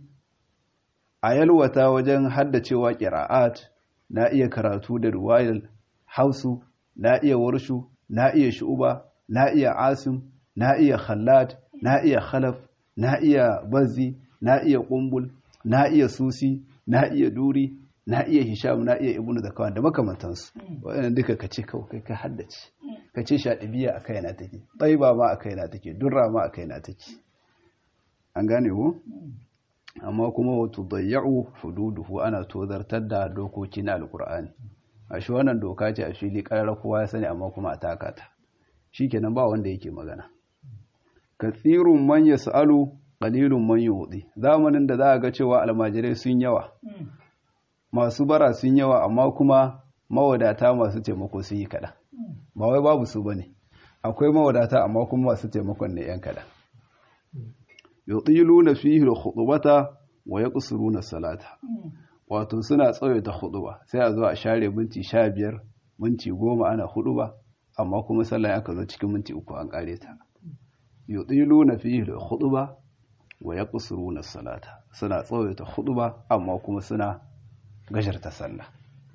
a yalwata wajen haddacewa ƙira'at na iya karatu da ruwayar hausu na iya warshu na iya shu'uba na iya asim na iya khallad na iya khalaf na iya bazzi na iya ƙumbul na iya susi na iya duri na iya hisham na iya ibnu zakawan da makamantansu waɗannan duka ka ce kawai kai ka haddace ka ce shaɗibiya a kaina take ɗaiba ma a kaina take durra ma a kaina take an gane ko amma kuma wato dayya'u hududuhu ana tozartar da dokoki na alkur'ani a shi wannan doka ce a fili karar kowa ya sani amma kuma a taka ta shikenan ba wanda yake magana kathirun man yas'alu qalilun man yu'ti zamanin da za a ga cewa almajirai sun yawa masu bara sun yawa amma kuma mawadata masu taimako sun yi kada ba wai babu su bane akwai mawadata amma kuma masu taimakon ne yan kada yutiluna fihi al-khutbata wa yaqsuruna salata wato suna tsawaita khutba sai a zo a share minti 15 minti 10 ana khutba amma kuma sallah aka zo cikin minti 3 an kare ta yutiluna fihi al-khutba wa yaqsuruna salata suna tsawaita khutba amma kuma suna gajarta sallah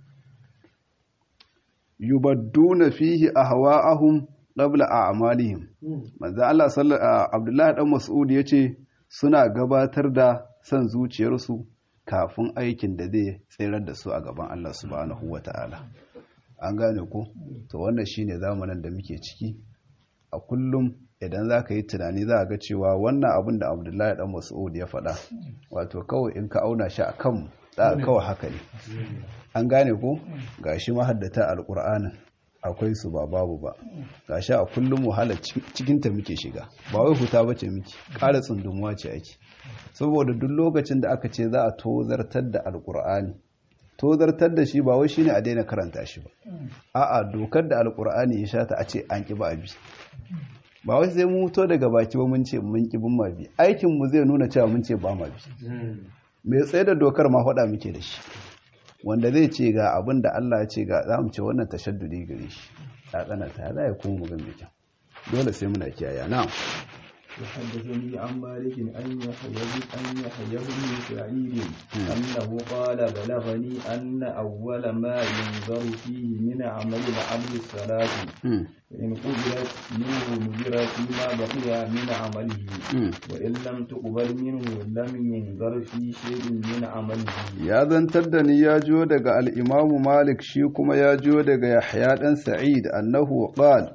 yubadduna fihi ahwa'ahum qabla a'malihim manzo Allah sallallahu Abdullahi dan Mas'ud yace suna gabatar da san zuciyarsu kafin aikin da zai tsirar da su a gaban Allah subhanahu wata'ala an gane ko to wannan shine zamanin da muke ciki a kullum idan za ka yi tunani za ga cewa wannan abin da Abdullahi dan Mas'ud ya faɗa wato kawai in ka auna shi a kanmu za kawai haka ne an gane ko gashi mahaddata alqur'anin akwai su ba babu ba gashi a kullum wahala cikinta muke shiga ba wai huta bace muke ƙara tsundumuwa ce ake saboda duk lokacin da aka ce za a tozartar da alkur'ani tozartar da shi ba wai shine a daina karanta shi ba a'a dokar da alkur'ani ya shata a ce an ki ba abi ba wai sai mun muto daga baki ba mun ce mun ki bin ma bi aikin mu zai nuna cewa mun ce ba ma bi mai tsaye da dokar ma faɗa muke da shi wanda zai ce ga abin da Allah ya ce ga za mu ce wannan tashaddudi gare shi ya tsananta ya zai kuma mugan mai kyau dole sai muna kiyaye na وحدثني عن مالك أن يحيى أن يحيى بن سعيد أنه قال بلغني أن أول ما ينظر فيه من عمل العبد الصلاة فإن قبلت منه نذر فيما بقي من عمله وإن لم تقبل منه لم ينظر في شيء من عمله يا ذن تدني يا جودك الإمام مالك شيكما يا جودك يحيى بن سعيد أنه قال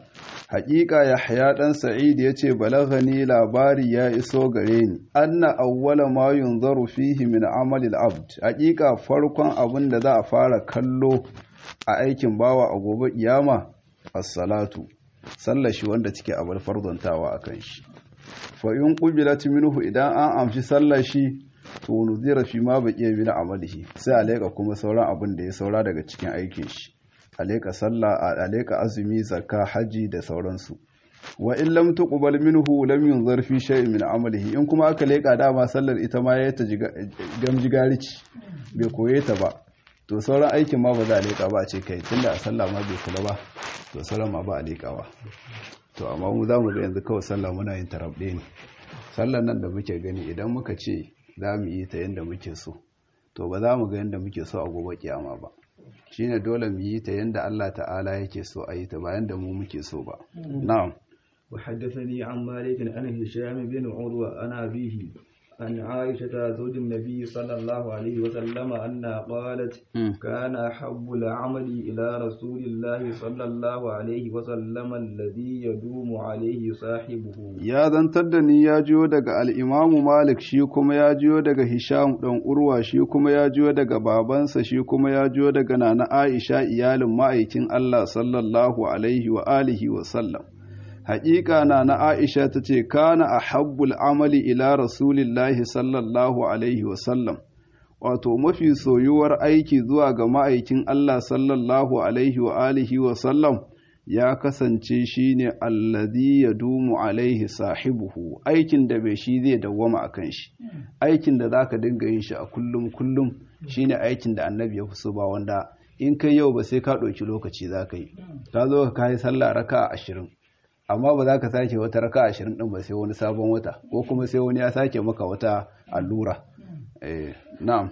haƙiƙa yahya ɗan sa'id ya ce balagani labari ya iso gare ni anna awwala ma yunzaru fihi min amali abd haƙiƙa farkon abin da za a fara kallo a aikin bawa a gobe kiyama as-salatu sallar shi wanda take abar farzantawa akan shi fa in qubilat minhu idan an amshi sallar shi to nuzira fi ma baqiya min amalihi sai a leka kuma sauran abin da ya saura daga cikin aikin shi a leka sallah a leka azumi zakka haji da sauransu wa in lam tuqbal minhu lam yunzar fi shay'in min amalihi in kuma aka leka dama sallar ita ma ya ta gamjigarici bai koye ta ba to sauran aikin ma ba za a leka ba a ce kai tunda a sallah ma bai kula ba to sauran ma ba a lekawa to amma mu za mu ga yanzu kawai sallah muna yin tarabɗe ne sallar nan da muke gani idan muka ce za mu yi ta yadda muke so to ba za mu ga yadda muke so a gobe kiyama ba shine dole mu yi ta yadda Allah ta'ala yake so a yi ta ba yadda mu muke so ba na'am وحدثني عن مالك عن هشام بن عروة عن أبيه عن عائشة زوج النبي صلى الله عليه وسلم أنها قالت كان أحب العمل إلى رسول الله صلى الله عليه وسلم الذي يدوم عليه صاحبه ya zantar da ni ya jiyo daga al'imamu malik shi kuma ya jiyo daga hisham ɗan urwa shi kuma ya jiyo daga babansa shi kuma ya jiyo daga nana aisha iyalin ma'aikin allah sallallahu alaihi wa alihi wa sallam haƙiƙa na na Aisha ta ce, Kana a habbul amali ila Rasulillahi sallallahu Alaihi wasallam, wato mafi soyuwar aiki zuwa ga ma'aikin Allah sallallahu Alaihi wa alihi wasallam ya kasance shi ne alladhi ya dumu alaihi sahibuhu aikin da bai shi zai dawwama a kan shi, aikin da za ka dinga yin shi a kullum kullum shi ne aikin da annabi ya fi so ba wanda in kai yau ba sai ka ɗauki lokaci za ka yi, ka zo ka kayi sallah raka ashirin. amma ba za ka sake wata raka ashirin ɗin ba sai wani sabon wata ko kuma sai wani ya sake maka wata allura na'am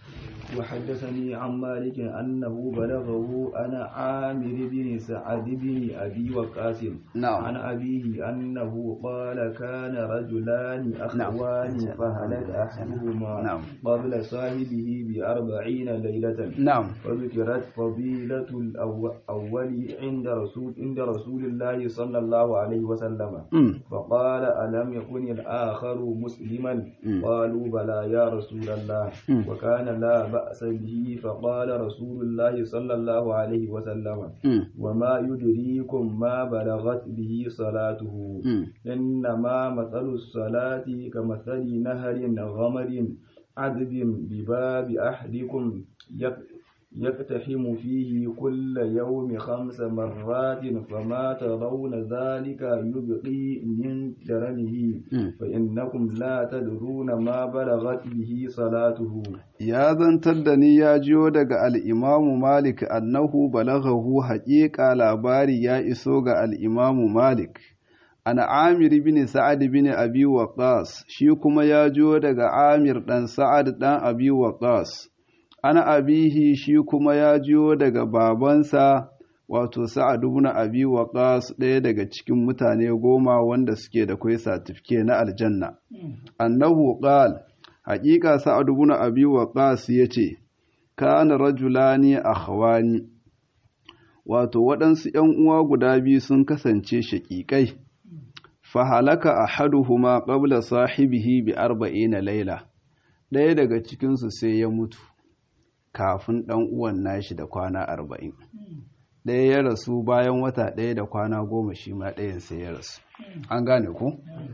وحدثني عن مالك أنه بلغه أنا عامر بن سعد بن أبي وقاص نعم. عن أبيه أنه قال كان رجلان أخوان فهلك أحدهما نعم. قبل صاحبه بأربعين ليلة نعم وذكرت فضيلة الأول عند رسول عند رسول الله صلى الله عليه وسلم مم. فقال ألم يكن الآخر مسلما مم. قالوا بلى يا رسول الله مم. وكان لا بأس به فقال رسول الله صلى الله عليه وسلم مم. وما يدريكم ما بلغت به صلاته مم. إنما مثل الصلاة كمثل نهر غمر عذب بباب أحدكم يق- يقتحم فيه كل يوم خمس مرات فما ترون ذلك يبقي من درنه مم. فإنكم لا تدرون ما بلغت به صلاته ya zantar da ni ya jiyo daga al'imamu Malik annahu balaghahu haƙiƙa labari ya iso ga al'imamu Malik. Ana Amir bin Sa'ad bin Abi Waqas shi kuma ya jiyo daga Amir ɗan Sa'ad ɗan Abi Waqas. Ana abihi shi kuma ya jiyo daga babansa wato Sa'ad bin Abi Waqas ɗaya daga cikin mutane goma wanda suke da kwai satifike na aljanna. Annahu qala haƙiƙa sa'ad ibn abi waqas yace kana rajulani akhwani wato waɗansu ‘yan uwa guda biyu sun kasance shaƙiƙai fa halaka ahaduhuma qabla sahibihi bi arba'ina laila ɗaya daga cikinsu sai ya mutu kafin ɗan uwan nashi da kwana arba'in ɗaya ya rasu bayan wata ɗaya da kwana goma shi ma ɗayan sai ya rasu an gane ku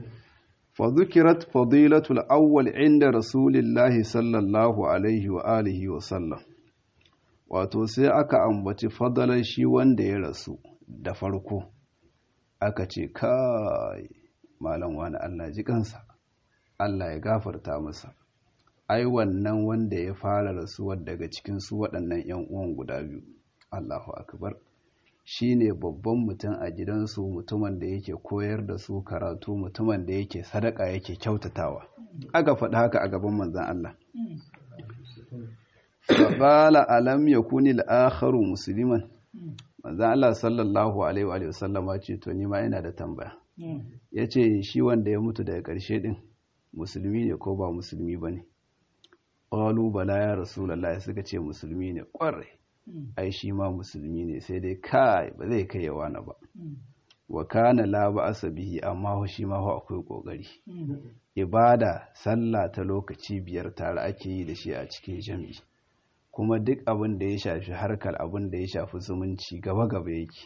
فذكرت فضيلة الأول عند رسول الله صلى الله عليه وآله وسلم wato sai aka ambaci fadalar shi wanda ya rasu da farko aka ce kai malam wani Allah ji kansa Allah ya gafarta masa ai wannan wanda ya fara rasuwar daga cikin su waɗannan 'yan uwan guda biyu Allahu akbar shi ne babban mutum a gidansu mutumin da yake koyar da su karatu mutumin da yake sadaka yake kyautatawa aka faɗi haka a gaban manzan Allah faƙala alam ya kuni al'akharu musulman manzan Allah sallallahu alaihi wa sallama ce to ni ma yana da tambaya ya ce shi wanda ya mutu daga ƙarshe ɗin musulmi ne ko ba musulmi ba ne ƙwalu bala ya rasulallah suka ce musulmi ne ƙwarai ai shi ma musulmi ne sai dai kai ba zai kai yawa na ba wa kana la ba'asa bihi amma shi ma akwai kokari ibada sallah ta lokaci biyar tare ake yi da shi a cikin jami'i kuma duk abin da ya shafi harkar abin da ya shafi zumunci gaba gaba yake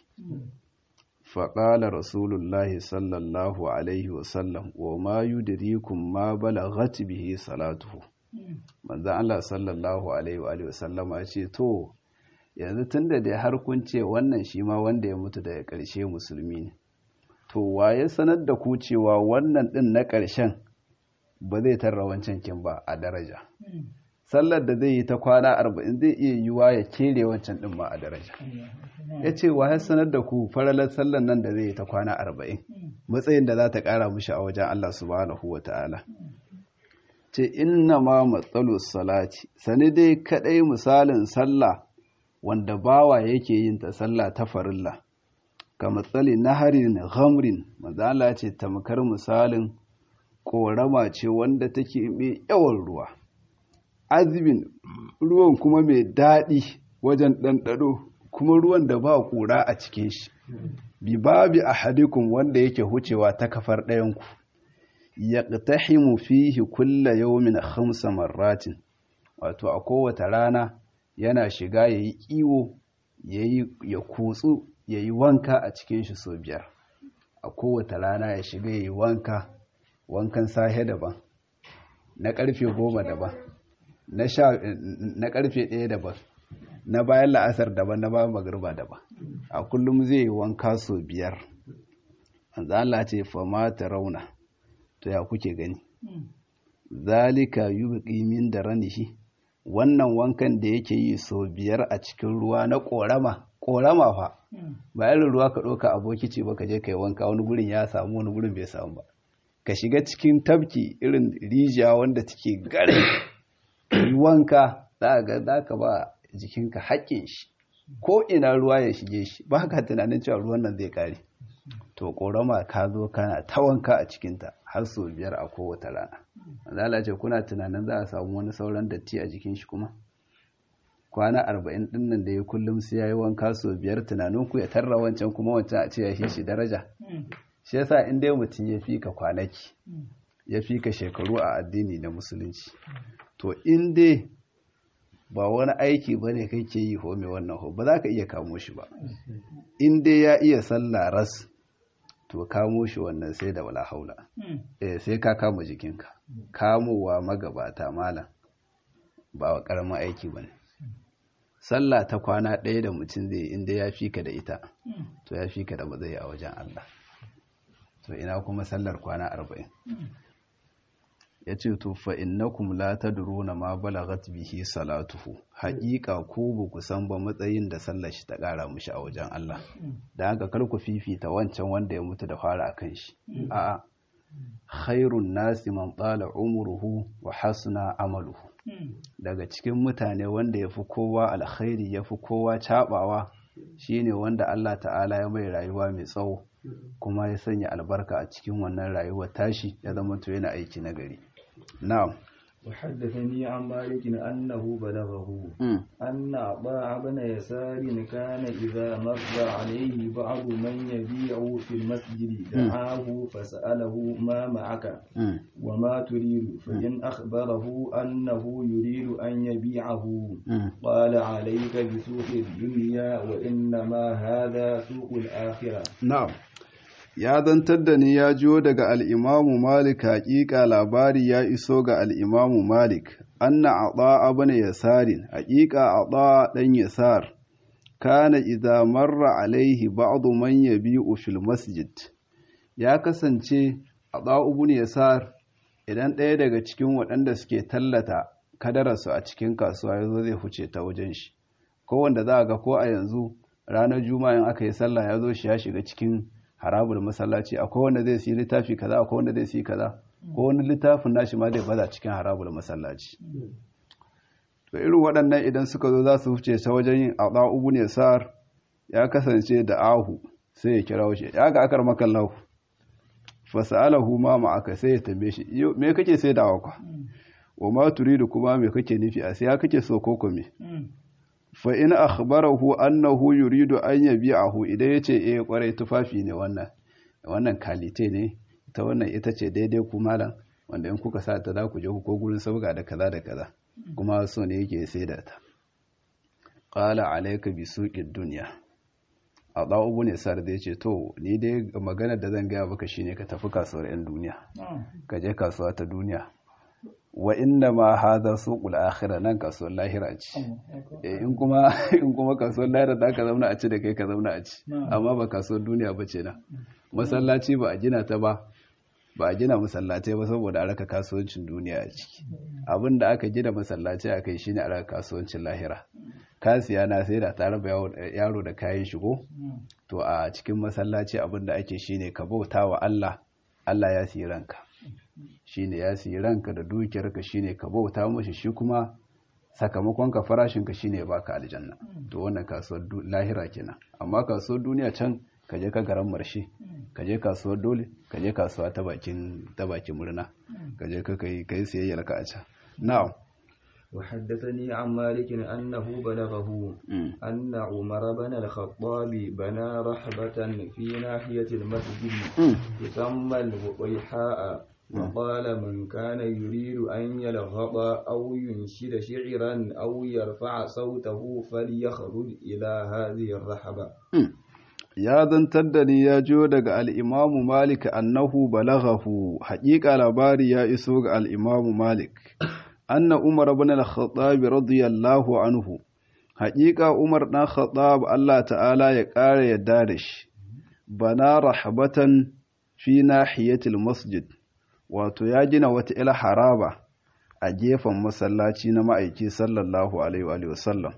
faƙala rasulullahi sallallahu alaihi wasallam wa ma yudrikum ma balaghat bihi salatuhu manzon Allah sallallahu alaihi wa sallama ce to yanzu tunda dai har kun ce wannan shi ma wanda ya mutu daga ƙarshe musulmi ne to waye sanar da ku cewa wannan din na ƙarshen ba zai tarra wancan kin ba a daraja sallar da zai yi ta kwana arba'in zai iya yiwa ya kere wancan din ma a daraja ya ce wa ya sanar da ku faralar sallar nan da zai yi ta kwana arba'in matsayin da za ta ƙara mushi a wajen Allah subhanahu wa ta'ala ce inna ma matsalu salati sani dai kaɗai misalin sallah wanda bawa yake yin ta sallah ta farilla ka matsali naharin ghamrin mazala ce tamkar misalin ƙorama ce wanda take mai yawan ruwa azibin ruwan kuma mai daɗi wajen ɗanɗano kuma ruwan da ba ƙura a cikin shi bi babi ahadikum wanda yake hucewa ta kafar ɗayanku yaqtahimu fihi kulla yawmin khamsa marratin wato a kowace rana yana shiga yayi kiwo yayi ya kutsu yayi wanka a cikin shi so biyar a kowace rana ya shiga yayi wanka wankan sahe daban na karfe goma daban na sha na karfe ɗaya daban na bayan la'asar daban na bayan magriba daban a kullum zai yi wanka so biyar manzo Allah ce fa ma rauna to ya kuke gani zalika yubqi min daranihi wannan wankan da yake yi so biyar a cikin ruwa na korama korama fa ba irin ruwa ka ɗauka aboki ce ba ka je ka yi wanka wani gurin ya samu wani gurin bai samu ba ka shiga cikin tafki irin rijiya wanda take gare yi wanka za ga za ka ba jikinka haƙƙin shi ko ina ruwa ya shige shi ba ka tunanin cewa ruwan nan zai kare to korama ka zo kana ta wanka a cikinta har sau biyar a kowace rana zala ce kuna tunanin za a samu wani sauran datti a jikin shi kuma kwana arba'in din nan da ya kullum sai ya yi wanka sau biyar tunanin ku ya tarra wancan kuma wancan a ce ya shi daraja shi yasa in dai mutum ya fi ka kwanaki ya fi ka shekaru a addini na musulunci to in dai ba wani aiki ba ne kake yi ho mai wannan ho ba za ka iya kamo shi ba in dai ya iya sallah ras to kamo shi wannan sai da wala haula eh sai ka kama jikinka kamowa magabata malam ba wa karamin aiki bane sallah ta kwana ɗaya da mutum zai inda ya fi ka da ita to ya fi ka da matsayi a wajen Allah to ina kuma sallar kwana arba'in ya ce to fa innakum la tadruna ma balagat bihi salatuhu haƙiƙa ko ba ku san ba matsayin da sallar shi ta ƙara mushi a wajen Allah da haka kar ku fifita wancan wanda ya mutu da fara akan shi a'a khairun nasi man tsala umruhu wa hasuna amaluhu daga cikin mutane wanda ya fi kowa alkhairi ya fi kowa cabawa shine wanda Allah ta'ala ya mai rayuwa mai tsawo kuma ya sanya albarka a cikin wannan rayuwar tashi ya zama to yana aiki na gari na'am وحدثني عن مالك أنه بلغه أن عطاء بن يسار كان إذا مر عليه بعض من يبيع في المسجد دعاه فسأله ما معك وما تريد فإن أخبره أنه يريد أن يبيعه قال عليك بسوق الدنيا وإنما هذا سوق الآخرة نعم ya zantar da ni ya jiyo daga al'imamu Malik haƙiƙa labari ya iso ga al'imamu Malik, anna a ɗa'a bane yasarin, haƙiƙa a ɗa'a ɗan yasar, kana idza marra alaihi ba'adu man yabi'u fil masjid. Ya kasance a ɗa'u bane yasar idan ɗaya daga cikin waɗanda suke tallata kadararsu a cikin kasuwa ya zo zai huce ta wajen shi. Ko wanda za a ga ko a yanzu ranar juma'a in aka yi sallah ya zo shi ya shiga cikin harabul masallaci akwai wanda zai siyi littafi kaza akwai wanda zai siyi kaza ko wani littafin nashi ma zai baza cikin harabul masallaci to irin waɗannan idan suka zo za su wuce ta wajen yin aɗa ubu ne sa'ar ya kasance da ahu sai ya kira wuce ya ga akar makan lahu fasa'alahu ma ma'aka sai ya tambaye shi me kake sai da awakwa wa ma turidu kuma me kake nufi a sai ya kake so ko me fa in akhbarahu annahu yuridu an yabi'ahu idan yace eh kwarai tufafi ne wannan wannan kalite ne ita wannan ita ce daidai ku malam wanda in kuka sa ta za ku je ku ko gurin sabga da kaza da kaza kuma so ne yake sai da ta qala alayka bi suqid dunya a ɗa'ubu ne sar da ya ce to ni dai magana da zan gaya baka shine ka tafi kasuwar 'yan duniya ka je kasuwa ta duniya wa inda ma haza suqul akhirah nan kasuwar lahira ce in kuma in kuma kasuwar lahira da ka zauna a ci da kai ka zauna a ci amma ba kasuwar duniya ba ce na masallaci ba a gina ta ba ba a gina masallatai ba saboda a raka kasuwancin duniya a ciki abin da aka gina masallaci a kai shine a raka kasuwancin lahira kasiya na sai da tare ba yaro da kayan shigo to a cikin masallaci abin da ake shine ka bauta wa Allah Allah ya siyi ranka shine ya siyi ranka da dukiyarka shine ka bauta mashi shi kuma sakamakon ka farashin ka shine baka aljanna to wannan kasuwar lahira kenan amma kasuwar duniya can ka je ka garan marshe ka je kasuwar dole ka je kasuwa ta bakin ta bakin murna ka je ka kai kai siyayyar ka a can na'am وحدثني عن مالك أنه بلغه أن عمر بن الخطاب بنى رحبة في ناحية المسجد تسمى البطيحاء وقال من كان يريد أن يلغط أو ينشد شعرا أو يرفع صوته فليخرج إلى هذه الرحبة ya zantar da ni ya jo daga al'imamu Malik annahu balaghahu haƙiƙa labari ya iso ga al'imamu Malik. Anna Umar bin al-Khattab radiyallahu anhu, haƙiƙa Umar ɗan Khattab Allah ta'ala ya ƙara yadda da shi, bana rahabatan fi nahiyatil masjid, wato ya gina wata ila haraba a gefen masallaci na ma'aiki sallallahu Alaihi wasallam,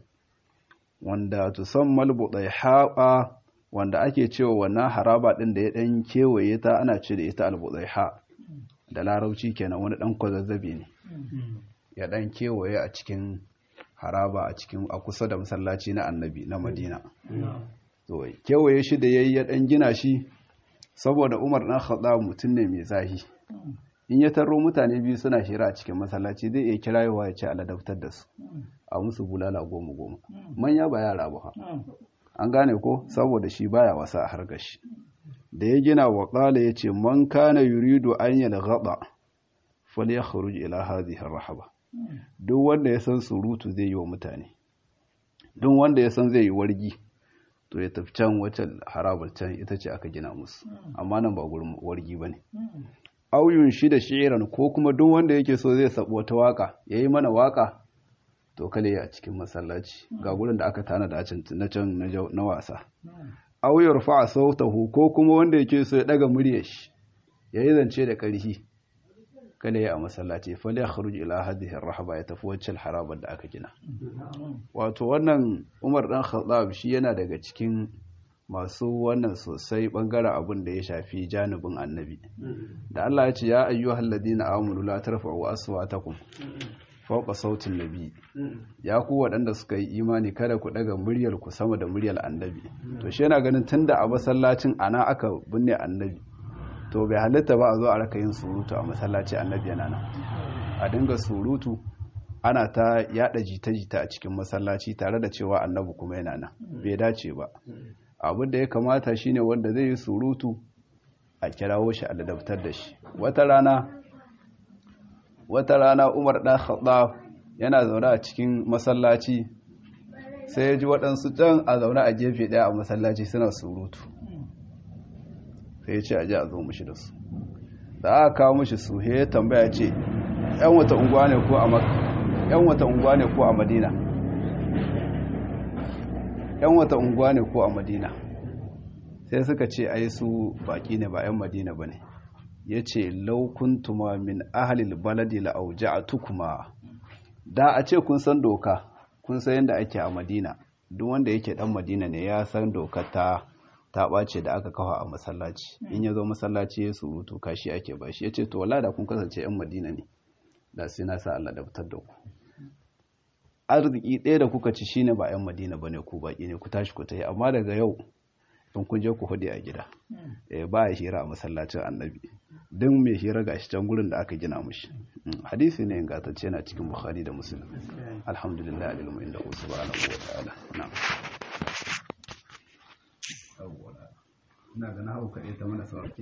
wanda tusammal buɗai wanda ake cewa wannan haraba ɗin da ya ɗan kewaye ta ana ce da ita albuzaiha da larauci kenan wani ɗan kwazazzabe ne ya ɗan kewaye a cikin haraba a cikin a kusa da masallaci na annabi na madina to kewaye shi da yayi ya ɗan gina shi saboda umar ɗan khattab mutum ne mai zahi in ya taro mutane biyu suna shira a cikin masallaci zai iya kirayowa ya ce aladabtar da su a musu bulala goma goma manya ba yara ba an gane ko saboda shi baya wasa a harkar shi da ya gina wa ƙala ya ce man kana yuridu an yi gaba fal ya kharuj ila hadhihi rahaba duk wanda ya san surutu zai yi wa mutane duk wanda ya san zai yi wargi to ya tafi can wacce harabar can ita ce aka gina musu amma nan ba gurin wargi bane auyun shi da shi'iran ko kuma duk wanda yake so zai sabo wata waka yayi mana waka to kale a cikin masallaci ga gurin da aka tana da na can na wasa auyar fa sautahu ko kuma wanda yake so ya daga muryar shi yayi zance da karhi kale a masallaci fa la yakhruj ila hadhihi ar-rahaba ya tafi wacce harabar da aka gina wato wannan Umar dan Khattab shi yana daga cikin masu wannan sosai bangaren abin da ya shafi janibin annabi da Allah ya ce ya ayyuhal ladina amanu la tarfa'u aswatakum fauka sautin nabi ya ku waɗanda suka yi imani kada ku ɗaga muryar ku sama da muryar annabi to shi yana ganin tunda a masallacin ana aka binne annabi to bai halitta ba a zo a raka yin surutu a masallaci annabi yana nan a dinga surutu ana ta yada jita-jita a cikin masallaci tare da cewa annabi kuma yana nan bai dace ba abin da ya kamata shine wanda zai yi surutu a kirawo shi a ladabtar da shi wata rana wata rana umar ɗan khattab yana zaune a cikin masallaci sai ya ji waɗansu can a zaune a gefe ɗaya a masallaci suna surutu sai ya ce a ji a zo mushi da su da aka kawo mushi su ya tambaya ce yan wata unguwa ne ko a yan wata unguwa ne ko a madina yan wata unguwa ne ko a madina sai suka ce ai su baki ne ba yan madina ba ne ya ce laukuntuma min ahalil baladi la'auja'atukuma da a ce kun san doka kun san yadda ake a madina duk wanda yake dan madina ne ya san dokar ta ta ɓace da aka kawo a masallaci in ya zo masallaci ya surutu kashi ake bashi ya ce to wala da kun kasance yan madina ne da sai na sa Allah da fitar da ku arziki ɗaya da kuka ci shine ba yan madina bane ku baki ne ku tashi ku tayi amma daga yau in kun je ku hude a gida ba ya hira a masallacin annabi duk mai hira ga shi can gurin da aka gina mushi hadisi ne ingantacce na cikin bukhari da muslim alhamdulillah alilmu inda ku subhanahu wa ta'ala na'am ina ga na hauka ita mana sauki